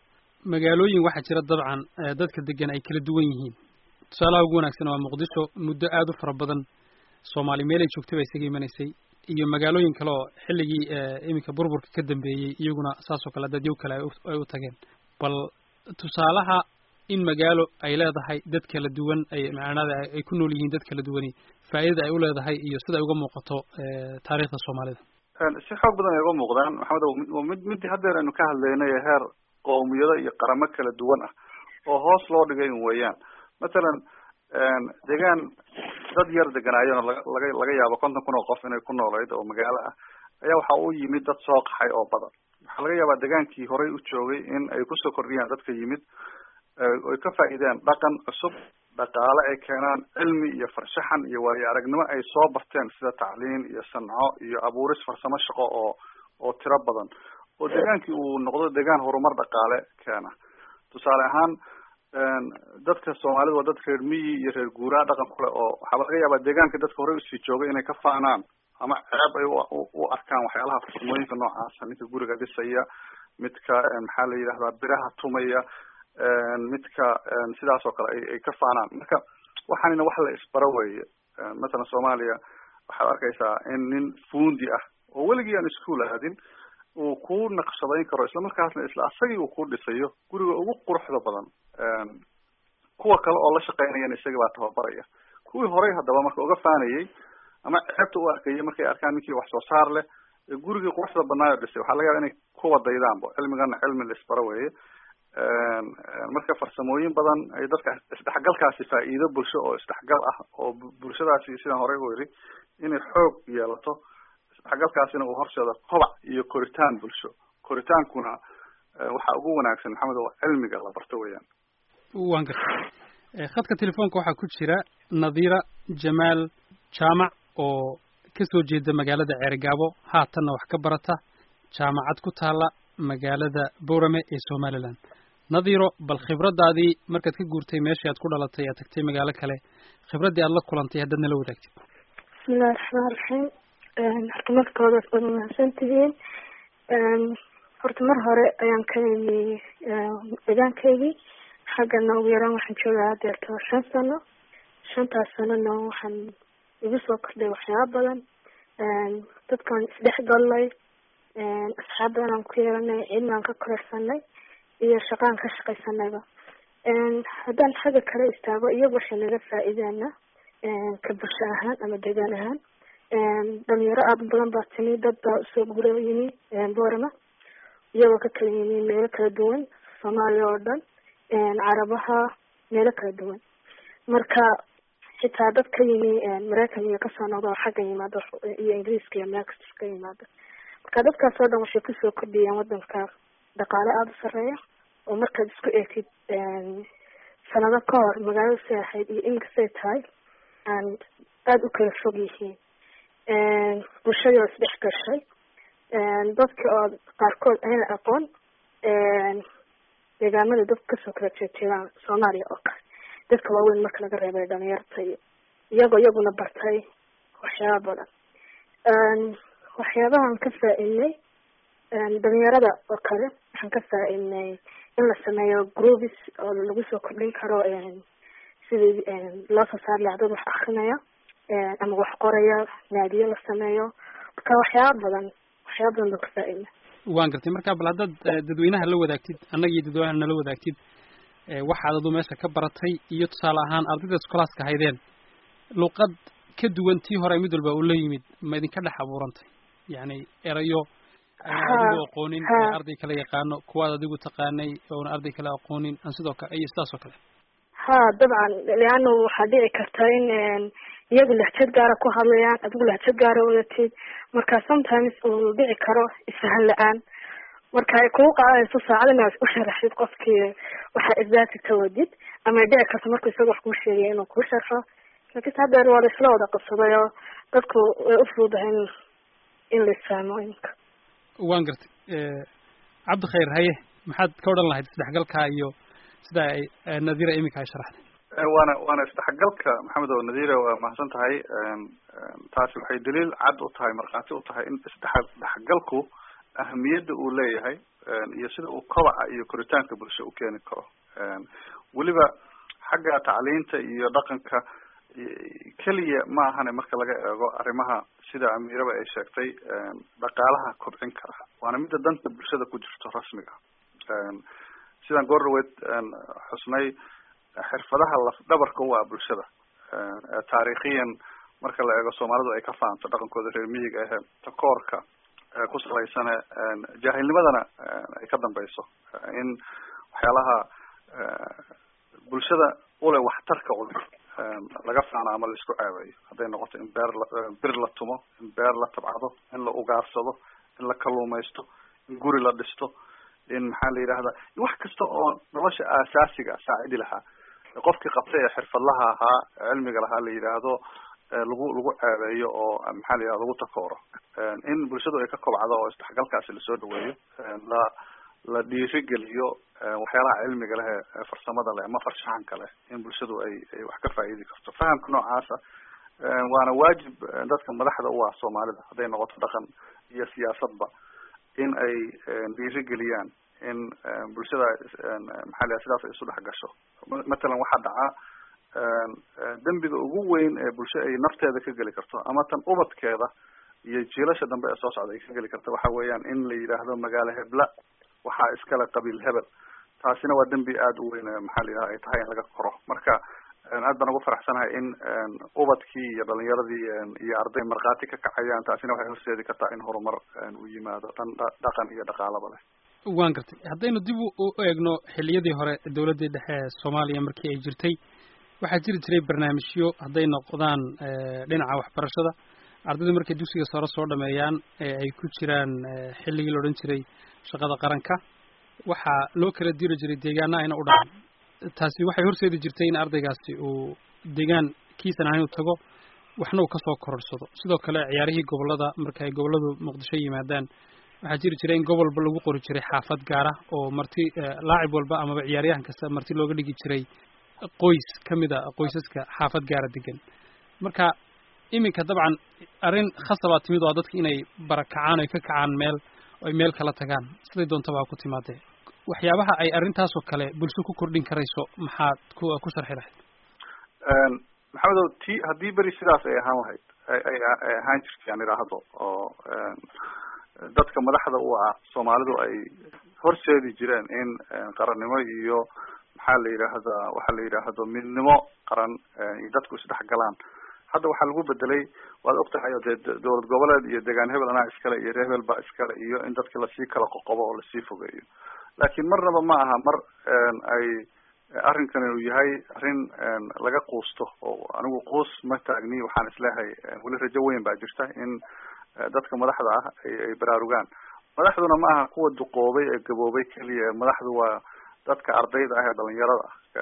[SPEAKER 2] magaalooyin waxaa jira dabcan dadka degan ay kala duwan yihiin tusaalaha ugu wanaagsan waa muqdisho muddo aada u fara badan soomaali meel ay joogtay baa isaga imanaysay iyo magaalooyin kale oo xilligii iminka burburka ka dambeeyey iyaguna saasoo kale dadyow kale ay u tageen bal tusaalaha in magaalo ay leedahay dad kala duwan ay macnada ay ku nool yihiin dad kala duwani faa'iidada ay u leedahay iyo sida ay uga muuqato taariikhda soomaalida
[SPEAKER 3] si xoog badan ay uga muuqdaan maxamed waa mid midii haddeer aynu ka hadlaynay heer qowmiyado iyo qaramo kala duwan ah oo hoos loo dhigay weeyaan mathalan deegaan dad yar deganaayeen oo laga laga laga yaabo konton kun oo qof inay ku noolayd oo magaalo ah ayaa waxa u yimid dad soo qaxay oo badan waxaa laga yaabaa degaankii horey u joogay in ay kusoo kordhiyaan dadka yimid ay ka faa'iideen dhaqan cusub dhaqaale ay keenaan cilmi iyo farshaxan iyo waayo aragnimo ay soo barteen sida tacliin iyo sanco iyo abuuris farsamo shaqo oo oo tiro badan oo degaankii uu noqdo degaan horumar dhaqaale keena tusaale ahaan dadka soomaalida waa dad reer miyi iyo reer guuraa dhaqan kule oo waxaaba laga yaabaa deegaanka dadka horey usii joogay inay ka faanaan ama ceeb ay u arkaan waxyaalaha farsamooyinka noocaasa ninka guriga dhisaya midka maxaa la yidhahdaa biraha tumaya midka sidaas oo kale ay ay ka faanaan marka waxaanina wax la isbaro weeye mathalan soomaaliya waxaad arkaysaa in nin fuundi ah oo weligii aan iskuol aadin uu ku naqshadayn karo isla markaasna isla asagii uu ku dhisayo guriga ugu quruxda badan kuwa kale oo la shaqeynayana isaga baa tababaraya kuwii horey haddaba marka uga faanayay ama ceebta u arkayay markay arkaan ninkii wax soo saar leh gurigii quruxda badnaayo dhisay waxaa laga yaaba inay kuwa daydaanba cilmigana cilmi la isbaro weeye marka farsamooyin badan ay dadka isdhexgalkaasi faa'iido bulsho oo isdhexgal ah oo bulshadaasi sidaan horey u yidhi inay xoog yeelato isdhexgalkaasina uu horseedo kobac iyo koritaan bulsho koritaankuna waxaa ugu wanaagsan maxamed oo cilmiga la barto weeyaan
[SPEAKER 2] waan gartay khadka telefoonka waxaa ku jira nadiira jamaal jaamac oo kasoo jeeda magaalada ceerigaabo haatanna wax ka barata jaamacad ku taala magaalada boorame ee somaliland nadiiro bal khibradaadii markaad ka guurtay meeshii aad ku dhalatay aad tagtay magaalo kale khibraddii aad la kulantay haddaad nala wadaagtid
[SPEAKER 17] bismillahi raxmaan raxiim horta markooda waad mahadsan tihiin horta mar hore ayaan ka imi deegaankaygii xaggana ugu yaraan waxaan joogaa hadeerto shan sano shantaas sanona waxaan igu soo kordhay waxyaaba badan dadkaan isdhexgallay asxaab badan aan ku yeelanay cilmigaan ka kororsanay iyo shaqaan ka shaqaysanayba haddaan xagga kale istaago iyagu waxay naga faa'iideena ka bulsho ahaan ama deegaan ahaan dhalinyaro aada u badan baa timi dad baa usoo gura yimi boorama iyagoo ka kala yimi meelo kala duwan soomaaliya oo dhan carabaha meelo kala duwan marka xitaa dad ka yimi maraykan iyo kasoo noqda oo xagga yimaado iyo ingiriiska iyo meel kasta ka yimaado marka dadkaas oo dhan waxay kusoo kordhiyeen wadanka dhaqaale aada u sareeya oo markaad isku eegtid sanado ka hor magaalada say ahayd iyo inkastay tahay aan aada u kala fog yihiin bulshadii oo isdhex gashay dadka oo qaarkood ayna aqoon deegaamada dadka kasoo kala jeejeedaan soomaaliya oo kale dadka waaweyn marka laga reebay dhalinyarta iyo iyagoo iyaguna bartay waxyaaba badan waxyaabahan ka faa-idnay dhalinyarada oo kale waxaan ka faa-idnay in la sameeyo groups oo lagu soo kordhin karo sidii loo soo saar laha dad wax akrinaya ama wax qoraya naadiyo la sameeyo marka waxyaaba badan waxyaaba badan baan ka faa-idnay
[SPEAKER 2] waan gartay marka bal haddaad dadweynaha la wadaagtid annaga iyo dadweynaha nala wadaagtid waxaad adu meesha ka baratay iyo tusaale ahaan ardayda iskolaaska haydeen luqad ka duwan tii hore mid walba uu la yimid ma idinka dhex abuurantay yacni erayo aan adigu aqoonin arday kale yaqaano kuwaad adigu taqaanay oona arday kale aqoonin aan sidoo kale iyo sidaas oo kale
[SPEAKER 17] ha dabcan leano waxaa dhici karta in iyagu lahjad gaara ku hadlayaan adigu lahjad gaara wadatid marka sometimes uu dhici karo isfahan la-aan marka ay kugu qaadanayso saacad inaad u sharaxdid qofkii waxaa exacti ka wadid ama dhici karto marku isaga wax kuu sheegaya inuu kuu sharxo laakiinse haddeer waa la isla wada qabsaday oo dadku way u fududahay in in la isfahmo iminka
[SPEAKER 2] waan gartay cabdikhayr haye maxaad ka odhan lahayd isdhexgalka iyo sida ay nadira iminka ay sharaxday
[SPEAKER 3] waana waana isdhexgalka maxamed oo nadira waa mahadsan tahay taasi waxay daliil cad u tahay markhaati u tahay in isdhex dhexgalku ahamiyadda uu leeyahay iyo sida uu kobaca iyo koritaanka bulsho u keeni karo weliba xagga tacliinta iyo dhaqanka keliya ma ahane marka laga eego arrimaha sida amiiraba ay sheegtay dhaqaalaha kobcin kara waana midda danta bulshada ku jirto rasmiga sidaan goor dhaweyd xusnay xirfadaha lafdhabarka u ah bulshada taariikhiyan marka la eego soomaalidu ay ka fahamto dhaqankooda reer miyiga ahe takoorka ku salaysane jaahilnimadana ay ka dambeyso in waxyaalaha bulshada ule waxtarka ule laga faano ama laisku caabeeyo hadday noqoto in beer la bir la tumo in beer la tabcado in la ugaarsado in la kaluumaysto in guri la dhisto in maxaa la yidhahda wax kasta oo nolosha aasaasiga saacidi lahaa qofkii qabtay ee xirfadlaha ahaa cilmiga lahaa la yidhaahdo lagu lagu caabeeyo oo maxaa la yidhahda lagu takooro in bulshadu ay ka kobcdo oo isdhexgalkaasi lasoo dhaweeyo la la dhiirigeliyo waxyaalaha cilmiga leh ee farsamada leh ama farshaxanka leh in bulshadu ay ay wax ka faa'iidi karto fahamka noocaasa waana waajib dadka madaxda u ah soomaalida hadday noqoto dhaqan iyo siyaasadba in ay dhiirigeliyaan in bulshada maxaa la sidaas ay isu dhex gasho matalan waxaa dhacaa dembiga ugu weyn ee bulsho ay nafteeda ka geli karto ama tan ubadkeeda iyo jiilasha dambe ee soo socda ay ka geli karto waxa weeyaan in la yidhaahdo magaalo hebla waxaa iskale qabiil hebel taasina waa dembi aada u weyn maxaa la yidhaha ay tahay in laga koro marka aad baan ugu faraxsanahay in ubadkii iyo dhalinyaradii iyo arday markhaati ka kacayaan taasina waxay horseedi kartaa in horumar uu yimaado dhan dhaqan iyo dhaqaalaba leh
[SPEAKER 2] waan gartay haddaynu dib u eegno xilliyadii hore dowladdii dhexe ee soomaaliya markii ay jirtay waxaa jiri jiray barnaamijyo hadday noqdaan dhinaca waxbarashada ardayda markay dugsiga sare soo dhameeyaan ee ay ku jiraan xilligii la odhan jiray shaqada qaranka waxaa loo kala diri jiray deegaana ayna u dhacan taasi waxay horseedi jirtay in ardaygaasi uu deegaan kiisan ahayn u tago waxna uu kasoo kororsado sidoo kale ciyaarihii gobolada marka ay goboladu muqdisho yimaadaan waxaa jiri jiray in gobolba lagu qori jiray xaafad gaara oo marti laacib walba amaba ciyaaryahan kasta marti looga dhigi jiray qoys kamid a qoysaska xaafad gaara degan marka iminka dabcan arrin khasabaa timid oo dadka inay barakacaan oy ka kacaan meel oy meel kala tagaan siday doontaba ha ku timaadee waxyaabaha ay arrintaasoo kale bulsho ku kordhin karayso maxaad ku ku sharxi lahayd
[SPEAKER 3] maxamedow ti haddii beri sidaas ay ahaan lahayd ay ay ahaan jirtay aan idhaahdo oo dadka madaxda u ah soomaalidu ay horseedi jireen in qarannimo iyo maxaa la yidhaahdaa waxaa la yidhaahdo midnimo qaran iyo dadku isdhexgalaan hadda waxaa lagu bedelay waad ogtahay o dee dowlad goboleed iyo degaan hebel anaa iskale iyo reer hebel baa iskale iyo in dadki lasii kala qoqobo oo lasii fogeeyo laakiin marnaba ma aha mar ay arrinkani uu yahay arrin laga quusto oo anigu quus ma taagni waxaan isleehay weli rajo weyn baa jirta in dadka madaxda ah ay ay baraarugaan madaxduna ma aha kuwa duqoobay ee gaboobay keliya madaxdu waa dadka ardayda ah ee dhalinyarada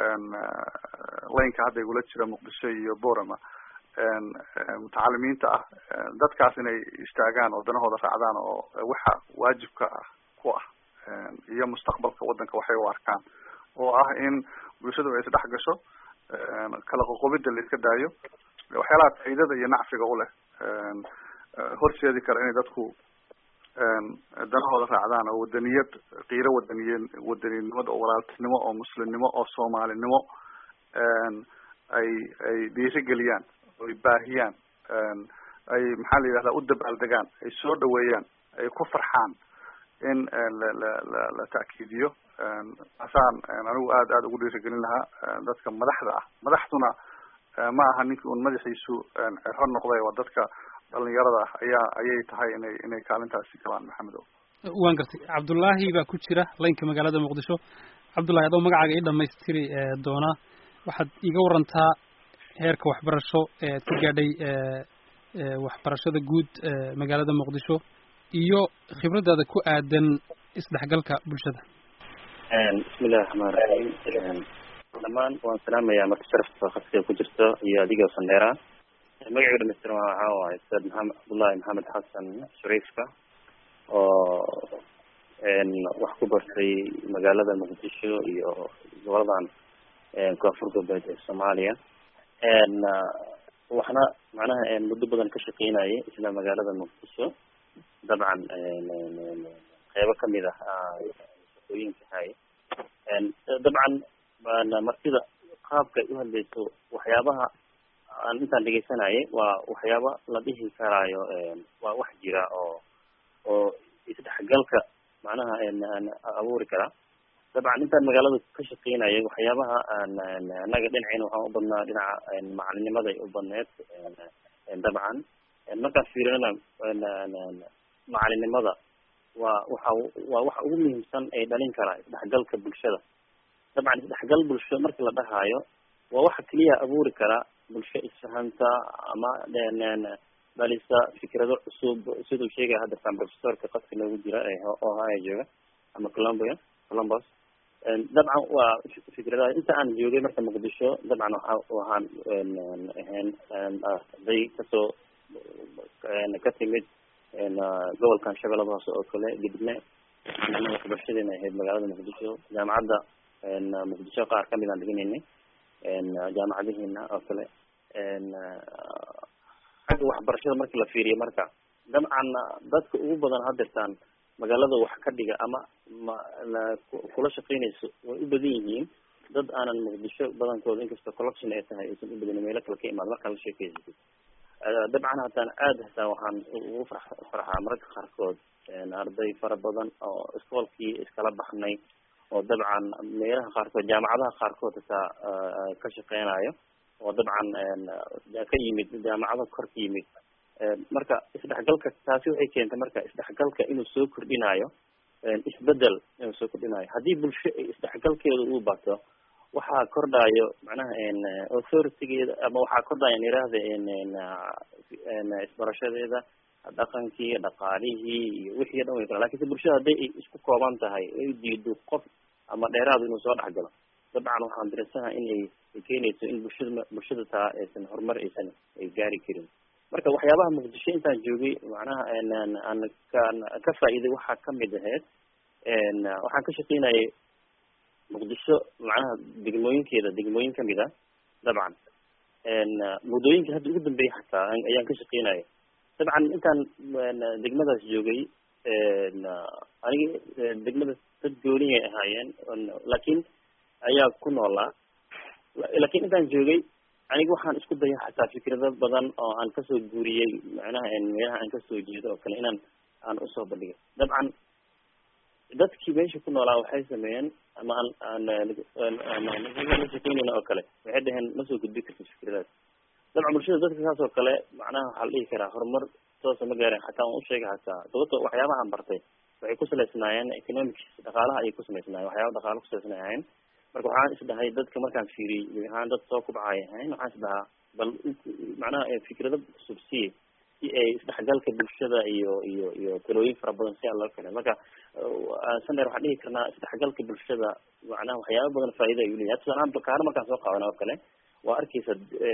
[SPEAKER 3] laynka hadda igula jira muqdisho iyo borama mutacalimiinta ah dadkaas inay istaagaan oo danahooda raacdaan oo waxa waajibka ah ku ah iyo mustaqbalka waddanka waxay u arkaan oo ah in bulshadu ay isdhex gasho kala qoqobida la iska daayo waxyaalaha faa'iidada iyo nacfiga u leh horseedi kara inay dadku danahooda raacdaan oo wadaniyad qiiro wadaniye wadaninimada oo walaaltinimo oo muslimnimo oo soomaalinimo ay ay dhiirigeliyaan oy baahiyaan ay maxaa la yidhahdaa u dabaaldegaan ay soo dhaweeyaan ay ku farxaan in la la la la ta'kiidiyo asaan anigu aad aad ugu dhiirigelin lahaa dadka madaxda ah madaxduna ma aha ninkii un madaxiisu cero noqday waa dadka dhalinyarada ah ayaa ayay tahay inay inay kaalintaasi galaan maxamedow
[SPEAKER 2] waan gartay cabdullaahi baa ku jira laynka magaalada muqdisho cabdullahi adoo magacaaga ii dhamaystiri doona waxaad iiga warantaa heerka waxbarasho ee aad ka gaadhay waxbarashada guud magaalada muqdisho iyo khibradaada ku aadan isdhexgalka bulshada
[SPEAKER 18] bismillahi raxmaan raxiim dhammaan waan salaamayaa marka sharafta khasiga ku jirto iyo adiga sandheera magacayga dhamaystiran waxaa waaye ustaad maxamed cabdullahi maxamed xasan shariifka oo wax ku bartay magaalada muqdisho iyo goboladan koonfur galbeed ee soomaaliya waxna macnaha muddo badan ka shaqeynayay isla magaalada muqdisho dabcan qeybo kamid ah shaqooyinka hay dabcan martida qaabka ay uhadlayso waxyaabaha aan intaan dhegeysanayay waa waxyaaba la dhihi karaayo waa wax jira oo oo isdhexgalka macnaha abuuri kara dabcan intaan magaalada ka shaqeynayay waxyaabaha anaga dhinaceyna waxaan u badnaa dhinaca macalinimada ay u badneed dabcan markaan fiirinana macalinimada waa waxa waa waxa ugu muhiimsan ee dhalin kara isdhexgalka bulshada dabcan isdhexgal bulsho markii la dhahaayo waa waxa keliya abuuri kara bulsho isfahanta ama dhalisa fikrado cusub siduu sheegaya hadda professorka qadka noogu jira ohaya jooga ama colombia columbus dabcan waa fikradaha inta aan joogay marka muqdisho dabcan waxa waxaan ahayn arday kasoo ka timid gobolkan shabeellada hoose oo kale gidne waxbarashadeena ahayd magaalada muqdisho jaamacadda muqdisho qaar kamid aan dhiganaynay jaamacadihiina oo kale xagga waxbarashada marki la fiiriyo marka dabcan dadka ugu badan hadeertaan magaalada wax ka dhiga ama ma kula shaqeynayso way u badan yihiin dad aanan muqdisho badankooda inkastoo collection ay tahay aysan u badan meelo kale ka imaad markaa la sheekeysatid dabcan hataan aada hataa waxaan ugu far farxaa mararka qaarkood arday fara badan oo iskoolkii iskala baxnay oo dabcan meelaha qaarkood jaamacadaha qaarkood hataa ka shaqeynayo oo dabcan ka yimid jaamacada kor ka yimid marka isdhexgalka taasi waxay keentay marka isdhexgalka inuu soo kordhinayo isbedel inuu soo kordhinayo haddii bulsho isdhexgalkeeda uu bato waxaa kordhayo macnaha authoritygeeda ama waxaa kordhayo yirahda isbarashadeeda dhaqankii dhaqaalihii iyo wixii dhan way kala lakin si bulshada hadday ay isku kooban tahay ay diido qof ama dheeraad inuu soo dhexgalo dabcan waxaan dareensanaha in ay keenayso in bulshada bulshada taa aysan horumar aysan ay gaari karin marka waxyaabaha muqdisho intaan joogay macnaha aan ka ka faa'iiday waxaa kamid ahayd waxaan ka shaqeynayay muqdisho macnaha degmooyinkeeda degmooyin kamid a dabcan muddooyinka hadda ugu dambeeyay xataa ayaan ka shaqeynaya dabcan intaan degmadaas joogay aniga degmada dad gooniyay ahaayeen laakiin ayaa ku noolaa laakiin intaan joogay aniga waxaan isku daya xataa fikrado badan oo aan kasoo guuriyey macnaha meelaha aan kasoo jeedo oo kale inaan aan usoo bandhigay dabcan dadkii meesha ku noolaa waxay sameeyeen ama aan aan shaqeyneyna oo kale waxay dhaheen ma soo gudbi kartid fikradaas dabcan bulshada dadka saas oo kale macnaha waxaa la dhihi karaa horumar toosa ma gaaren xataa waan usheegay xataa sababto waxyaabaha aan bartay waxay ku salaysnaayeen economics dhaqaalaha ayay ku samaysnaayeen waxyaaba dhaqaala kusalaysanay ahayn marka waxaan isdhahay dadka markaan fiiriyey gabi ahaan dad soo kubcay ahayn waxaan isdhahaa bal macnaha fikrado cusub siye si ay isdhexgalka bulshada iyo iyo iyo talooyin fara badan si aan loo keenay marka sander waxaan dhihi karnaa isdhexgalka bulshada macnaha waxyaaba badan faa'iida ayuu leyahay tusaale ahaan bakaano markaan soo qaadana oo kale waa arkeysa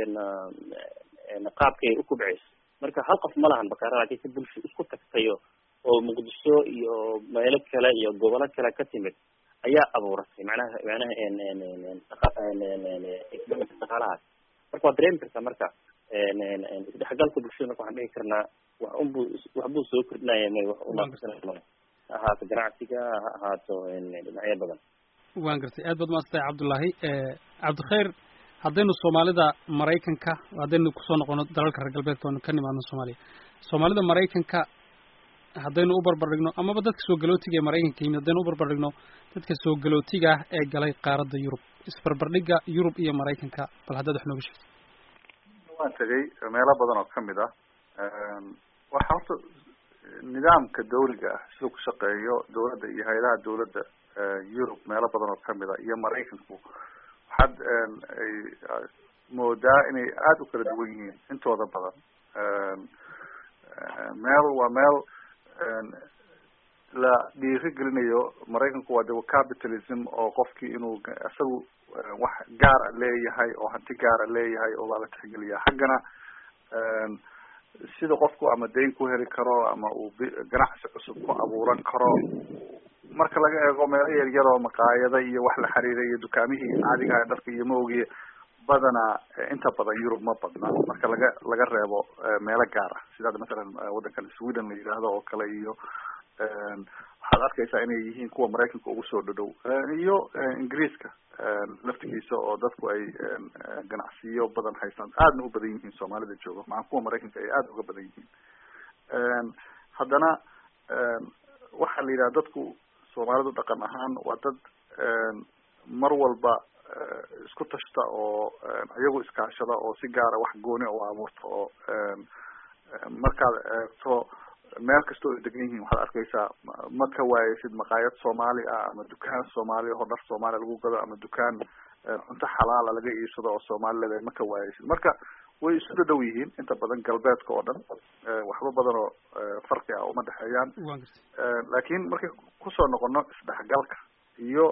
[SPEAKER 18] qaabkay ukubceyso marka hal qof ma lahan bakaara lakin si bulsho isku tagtayo oo muqdisho iyo meelo kale iyo gobolo kale ka timid ayaa abuuratay macnaha macnaha dhaqaalahaas marka waad dareemi kartaa marka isdhexgalka bulshada marka waxaan dhihi karnaa wax unbu waxbuu soo kordhinaya may wax unaaqsanay ha ahaato ganacsiga ha ahaato dhinacyo badan
[SPEAKER 2] waan gartay aad baad maadsantahay cabdullaahi cabdikhayr haddaynu soomaalida maraykanka haddaynu kusoo noqono dalalka reer galbeedka oonu ka nimaadno soomaaliya soomaalida maraykanka haddaynu u barbar dhigno amaba dadka soo galootiga ee maraykanka yimid haddaynu u barbar dhigno dadka soo galootiga ah ee galay qaaradda yurub isbarbardhigga yurub iyo maraykanka bal haddaad wax nooga sheegto
[SPEAKER 3] waan tegay meelo badan oo kamid ah waxa horta nidaamka dawliga ah siduu ku shaqeeyo dawladda iyo hay-adaha dawladda yurub meelo badan oo kamid a iyo maraykanku waxaad ay moodaa inay aada u kala duwan yihiin intooda badan meel waa meel la dhiiri gelinayo maraykanku waa de capitalism oo qofkii inuu isagu wax gaara leeyahay oo hanti gaara leeyahay oo baa la tixgeliyaa xaggana sida qofku ama dayn ku heli karo ama uu ganacsi cusub ku abuuran karo marka laga eego meelo yaryar oo maqaayada iyo wax la xiriira iyo dukaamihii caadigaha dharka iyo maogiye badanaa inta badan yurub ma badna marka laga laga reebo meelo gaar ah sida masalan waddankan sweden la yidhaahdo oo kale iyo waxaad arkaysaa inay yihiin kuwa maraykanka ugu soo dhadhow iyo ingiriiska laftigiisa oo dadku ay ganacsiyo badan haystaan aadna u badan yihiin soomaalida jooga maca kuwa maraykanka ay aada uga badan yihiin haddana waxaa la yidhaha dadku soomaalidu dhaqan ahaan waa dad mar walba isku tashta oo iyagu iskaashada oo si gaara wax gooni u abuurta oo markaad eegto meel kasta oo ay degan yihiin waxaad arkaysaa ma ka waayeysid maqaayad soomaali ah ama dukaan soomaali oo dhar soomaaliya lagu gado ama dukaan cunto xalaala laga iibsado oo soomaali leedahay ma ka waayeysid marka way isu dhadhow yihiin inta badan galbeedka oo dhan waxba badan oo farqi ah uma dhexeeyaan laakiin markay kusoo noqono isdhexgalka iyo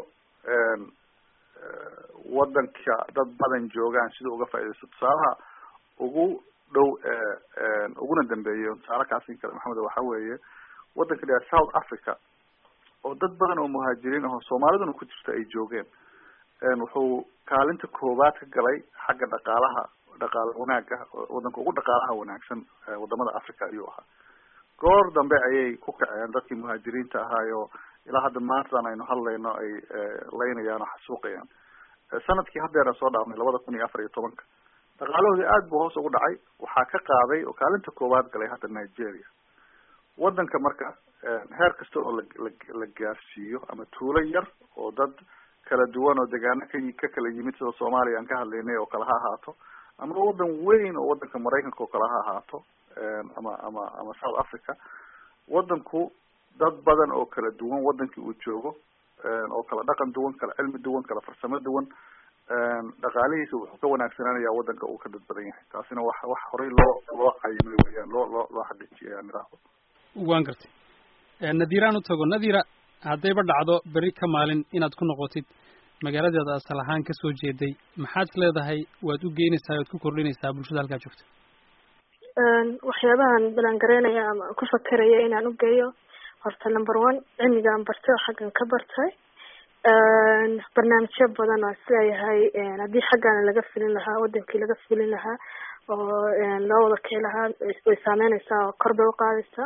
[SPEAKER 3] wadanka dad badan joogaan sida uga faaidaysto tusaalaha ugu dhow uguna dambeeyo tusaale kaasin kale maxamed waxa weeye wadanka la south africa oo dad badan oo muhaajiriin ahoo soomaaliduna ku jirta ay joogeen wuxuu kaalinta koowaad ka galay xagga dhaqaalaha dhaqaala wanaaga wadanka ugu dhaqaalaha wanaagsan wadamada africa ayuu ahaa goor dambe ayay ku kaceen dadkii muhaajiriinta ahaayo ilaa hadda maantadan aynu hadlayno ay laynayaan oo xasuuqayaan sanadkii haddeera soo dhaafnay labada kun iyo afar iyo tobanka dhaqaalahoodii aad buu hoos ugu dhacay waxaa ka qaaday oo kaalinta koowaad galay hadda nigeria wadanka marka heer kasta oo la la gaarsiiyo ama tuulo yar oo dad kala duwan oo degaano ka ka kala yimid sida soomaaliya aan ka hadlaynay oo kale ha ahaato ama wadan weyn oo wadanka maraykanka oo kale ha ahaato ama ama ama south africa wadanku dad badan oo kala duwan wadankii uu joogo oo kala dhaqan duwan kala cilmi duwan kala farsamo duwan dhaqaalihiisa wuxuu ka wanaagsanaanayaa wadanka uu ka dad badan yahay taasina wax wax horey loo loo cayimay weyaan loo loo loo xaqiijiyay aan idhaahdo
[SPEAKER 2] waan gartay nadiiraan u tago nadiira haddayba dhacdo beri ka maalin inaad ku noqotid magaaladeeda asal ahaan kasoo jeeday maxaad is leedahay waad u geynaysaa waad ku kordhinaysaa bulshada halkaa joogta
[SPEAKER 17] waxyaabahan balangareynaya ama ku fakeraya inaan u geeyo horta number one cilmigaan bartay oo xaggan ka bartay barnaamijyo badan oo isleeyahay haddii xaggaana laga filin lahaa wadankii laga filin lahaa oo loo wada kii lahaa way saameyneysaa oo kor bay uqaadaysaa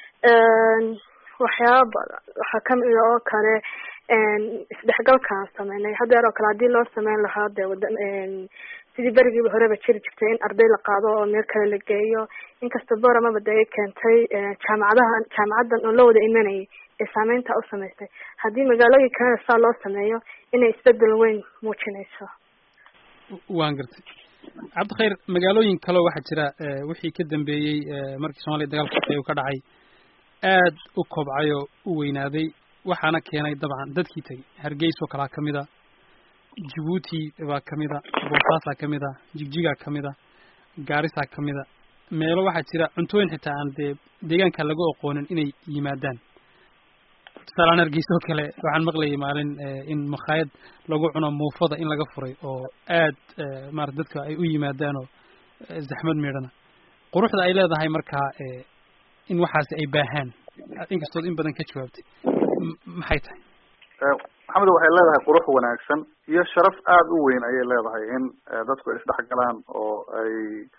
[SPEAKER 17] waxyaaba badan waxaa kamida oo kale isdhexgalkaan sameynay hadeer oo kale hadii loo sameyn lahaa de wada sidii berigiiba horeba jiri jirtay in arday la qaado oo meel kale la geeyo inkasta boramaba de ay keentay jaamacadaha jaamacadan oo la wada imanayay ee saameynta u samaystay haddii magaalooyin kalena saa loo sameeyo inay isbedel weyn muujinayso
[SPEAKER 2] waan gartay cabdikhayr magaalooyin kaleo waxaa jira wixii ka dambeeyey markii soomaliya dagaalka sokeeye ka dhacay aad u kobcay oo u weynaaday waxaana keenay dabcan dadkii tegay hargeys oo kalaa kamid a jabuuti baa kamid a boosaasaa kamid a jigjigaa kamid a gaarisaa kamid a meelo waxaa jira cuntooyin xitaa aan dee deegaanka lagu aqoonin inay yimaadaan tusaalaan hargeysa oo kale waxaan maqlayay maalin in makhaayad lagu cuno muufada in laga furay oo aad maarata dadka ay u yimaadaan oo zaxmad miidhana quruxda ay leedahay markaa in waxaasi ay baahaan inkastood in badan ka jawaabtay maxay tahay
[SPEAKER 3] maxamed waxay leedahay qurux wanaagsan iyo sharaf aada u weyn ayay leedahay in dadku ay isdhexgalaan oo ay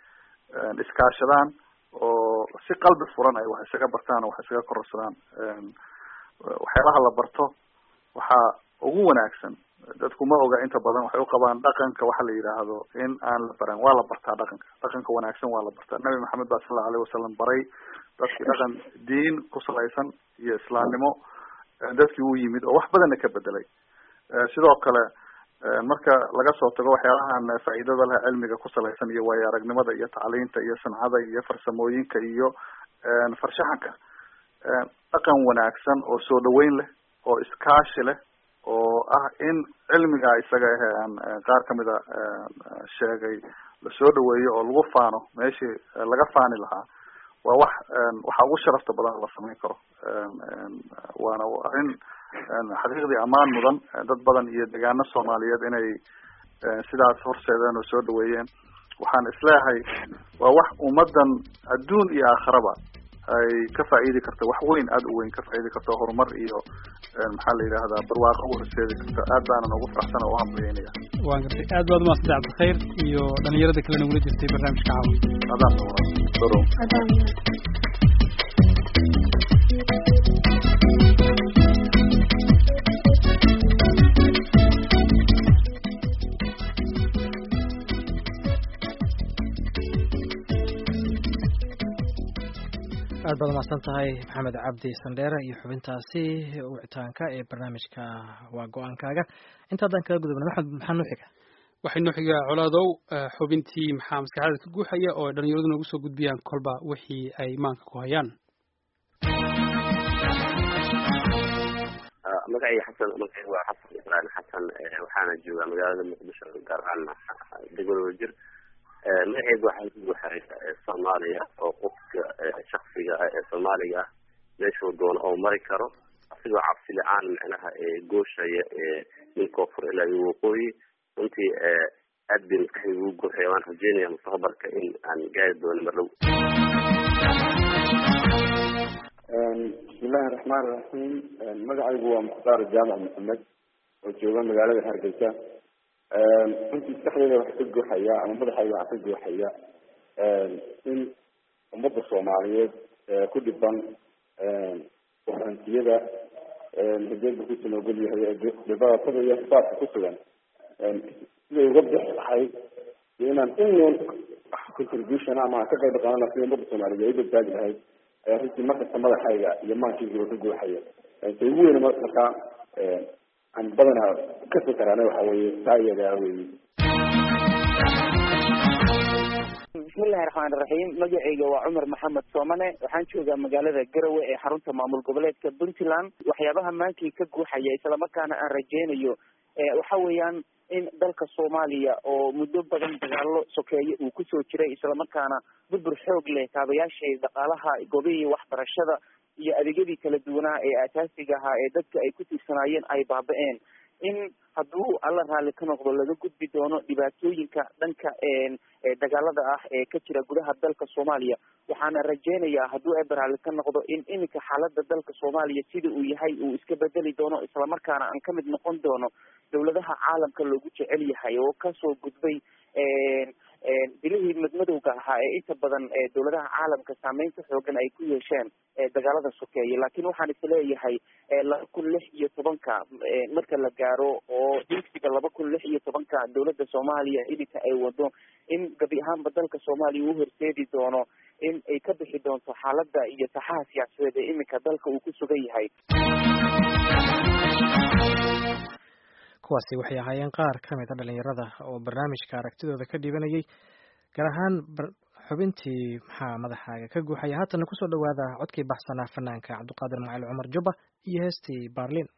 [SPEAKER 3] iskaashadaan oo si qalbi furan ay wax isaga bartaan oo wax isaga kororsadaan waxyaalaha la barto waxaa ugu wanaagsan dadku ma oga inta badan waxay uqabaan dhaqanka waxa la yidhaahdo in aan la baran waa la bartaa dhaqanka dhaqanka wanaagsan waa la bartaa nabi maxamed baa sala allahu alayh wasalam baray dadkii dhaqan diin ku salaysan iyo islaamnimo dadkii u yimid oo wax badanna ka bedelay sidoo kale marka laga soo tago waxyaalahan faa'iidada leh cilmiga ku salaysan iyo waayo aragnimada iyo tacliinta iyo sancada iyo farsamooyinka iyo farshaxanka dhaqan wanaagsan oo soo dhaweyn leh oo iskaashi leh oo ah in cilmiga isaga ahe aan qaar kamida sheegay lasoo dhaweeyo oo lagu faano meeshii laga faani lahaa waa wax waxa ugu sharafta badan la samayn karo waana arrin xaqiiqdii ammaan mudan dad badan iyo degaano soomaaliyeed inay sidaas horseedeen oo soo dhaweeyeen waxaan isleeyahay waa wax ummadan adduun iyo aakhiraba ay ka faa'iidi karto wax weyn aada u weyn ka faa'iidi karto horumar iyo maxaa la yidhahdaa barwaaqo u horseedi karto aad baanan ugu faraxsan oo u hambayeynaya
[SPEAKER 2] waan gartay aad baad umaasantay cabdikhayr iyo dhalinyarada kalena ugula jirtay barnaamijka caawa
[SPEAKER 3] adaan doro
[SPEAKER 1] aad baad umahadsan tahay maxamed cabdi sandheere iyo xubintaasi wicitaanka ee barnaamijka waa go-aankaaga intaadaan kaga gudubna maxamed maxaa noo xiga
[SPEAKER 2] waxay noo xigaa colaadow xubintii maxaa maskaxdaada ka guuxaya oo ay dhalinyaradu noogu soo gudbiyaan kolba wixii ay maanka ku hayaan
[SPEAKER 19] magacayga xasan magacayga waa xasan ibraahim xasan waxaana joogaa magaalada muqdisho gaar ahaan degmada wajir magacayga waxaa ku guuxaya soomaaliya oo qofka shaksiga ah ee soomaaliga ah meeshuu doono oo mari karo asigoo cabsi la-aan micnaha gooshaya min koonfur ilaa iyo waqooyi runtii aad bay maskaxdayga ugu guuxaya waan rajeynaya mustaqbalka in aan gaari doono mar dhow
[SPEAKER 20] bismillahi raxmaan iraxiim magacaygu waa mukhtaar jaamac maxamed oo jooga magaalada hargeysa runtii maskaxdeyda waxa ka guuxaya ama madaxayga waxa ka guuxaya in ummadda soomaaliyeed ku dhiban warantiyada hideedba kusan ogol yahay dhibaatada iyo xisaabka ku sugan siday uga bixi lahayd iyo inaan in contribution ama aan ka qayb qaadan sida ummadda soomaaliyeed ay u badbaadi lahayd ayaa runtii markasta madaxayga iyo maankaygiiba ka guuxaya ta ugu weyn markaa aan badanaa ka fikaraana waxa weeye taa iyadaa weeye
[SPEAKER 21] bismillahi raxmaan iraxiim magacayga waa cumar maxamed soomane waxaan joogaa magaalada garowe ee xarunta maamul goboleedka puntland waxyaabaha maankii ka guuxaya islamarkaana aan rajeynayo waxa weeyaan in dalka soomaaliya oo muddo badan dagaalo sokeeye uu kusoo jiray islamarkaana burbur xoog leh kaabayaashii dhaqaalaha goobihii waxbarashada iyo adeegyadii kala duwanaa ee asaasiga ahaa ee dadka ay ku tiirsanaayeen ay baaba-een in hadduu alla raalli ka noqdo laga gudbi doono dhibaatooyinka dhanka dagaalada ah ee ka jira gudaha dalka soomaaliya waxaana rajeynayaa hadduu eber raalli ka noqdo in iminka xaalada dalka soomaaliya sida uu yahay uu iska bedeli doono islamarkaana aan kamid noqon doono dowladaha caalamka loogu jecel yahay oo kasoo gudbay bilihii madmadowga ahaa ee inta badan dowladaha caalamka saameynta xoogan ay ku yeesheen dagaalada sokeeye laakiin waxaan isleeyahay laba kun lix iyo tobanka marka la gaaro oo digsiga laba kun lix iyo tobanka dowladda soomaaliya iminka ay wado in gabi ahaanba dalka soomaaliya uu horseedi doono in ay ka bixi doonto xaalada iyo saxaha siyaasadeed ee iminka dalka uu ku sugan yahay
[SPEAKER 1] kuwaasi waxay ahaayeen qaar ka mid a dhalinyarada oo barnaamijka aragtidooda ka dhibanayay gaar ahaan xubintii maxaa madaxaaga ka guuxaya haatana kusoo dhawaada codkii baxsanaa fanaanka cabdiqaadir macali cumar jubba iyo heestii baarlin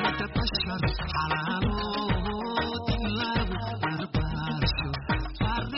[SPEAKER 22] على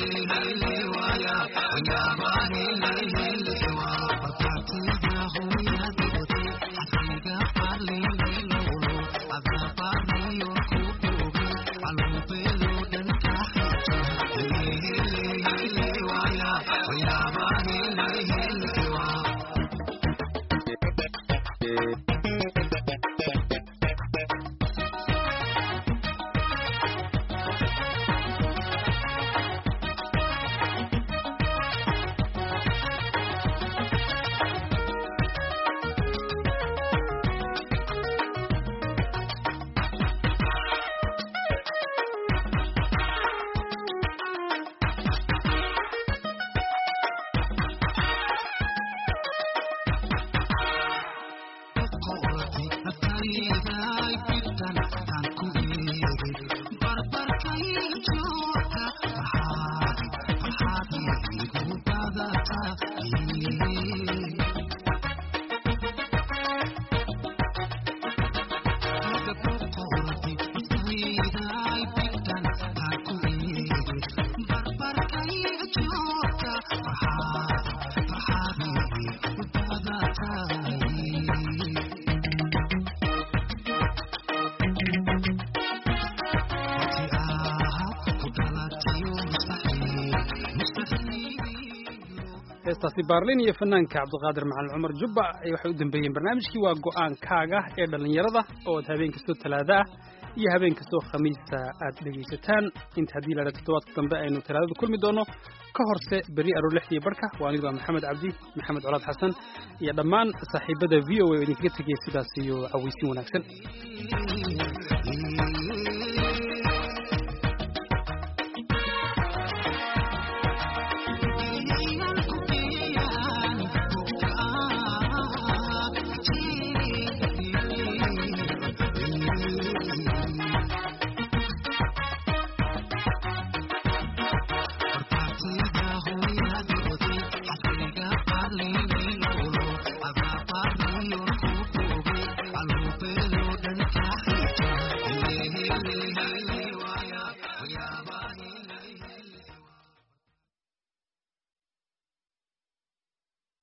[SPEAKER 2] heestaasi baarlin iyo fanaanka cabdiqaadir macalin cumar jubba waxay u dambeeyeen barnaamijkii waa go'aankaaga ee dhallinyarada oo aad habeen kastoo talaada ah iyo habeen kastoo khamiista aad dhegaysataan inta haddii laha toddobaadka dambe aynu talaadada kulmi doono ka horse berri aroor lixdii barhka waa anigu waa maxamed cabdi maxamed colaad xasan iyo dhammaan saaxiibada v o a oo idinkaga tegaya sidaas iyo cawaysin wanaagsan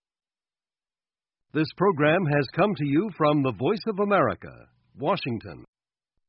[SPEAKER 5] This program has come to you from the Voice of America, Washington.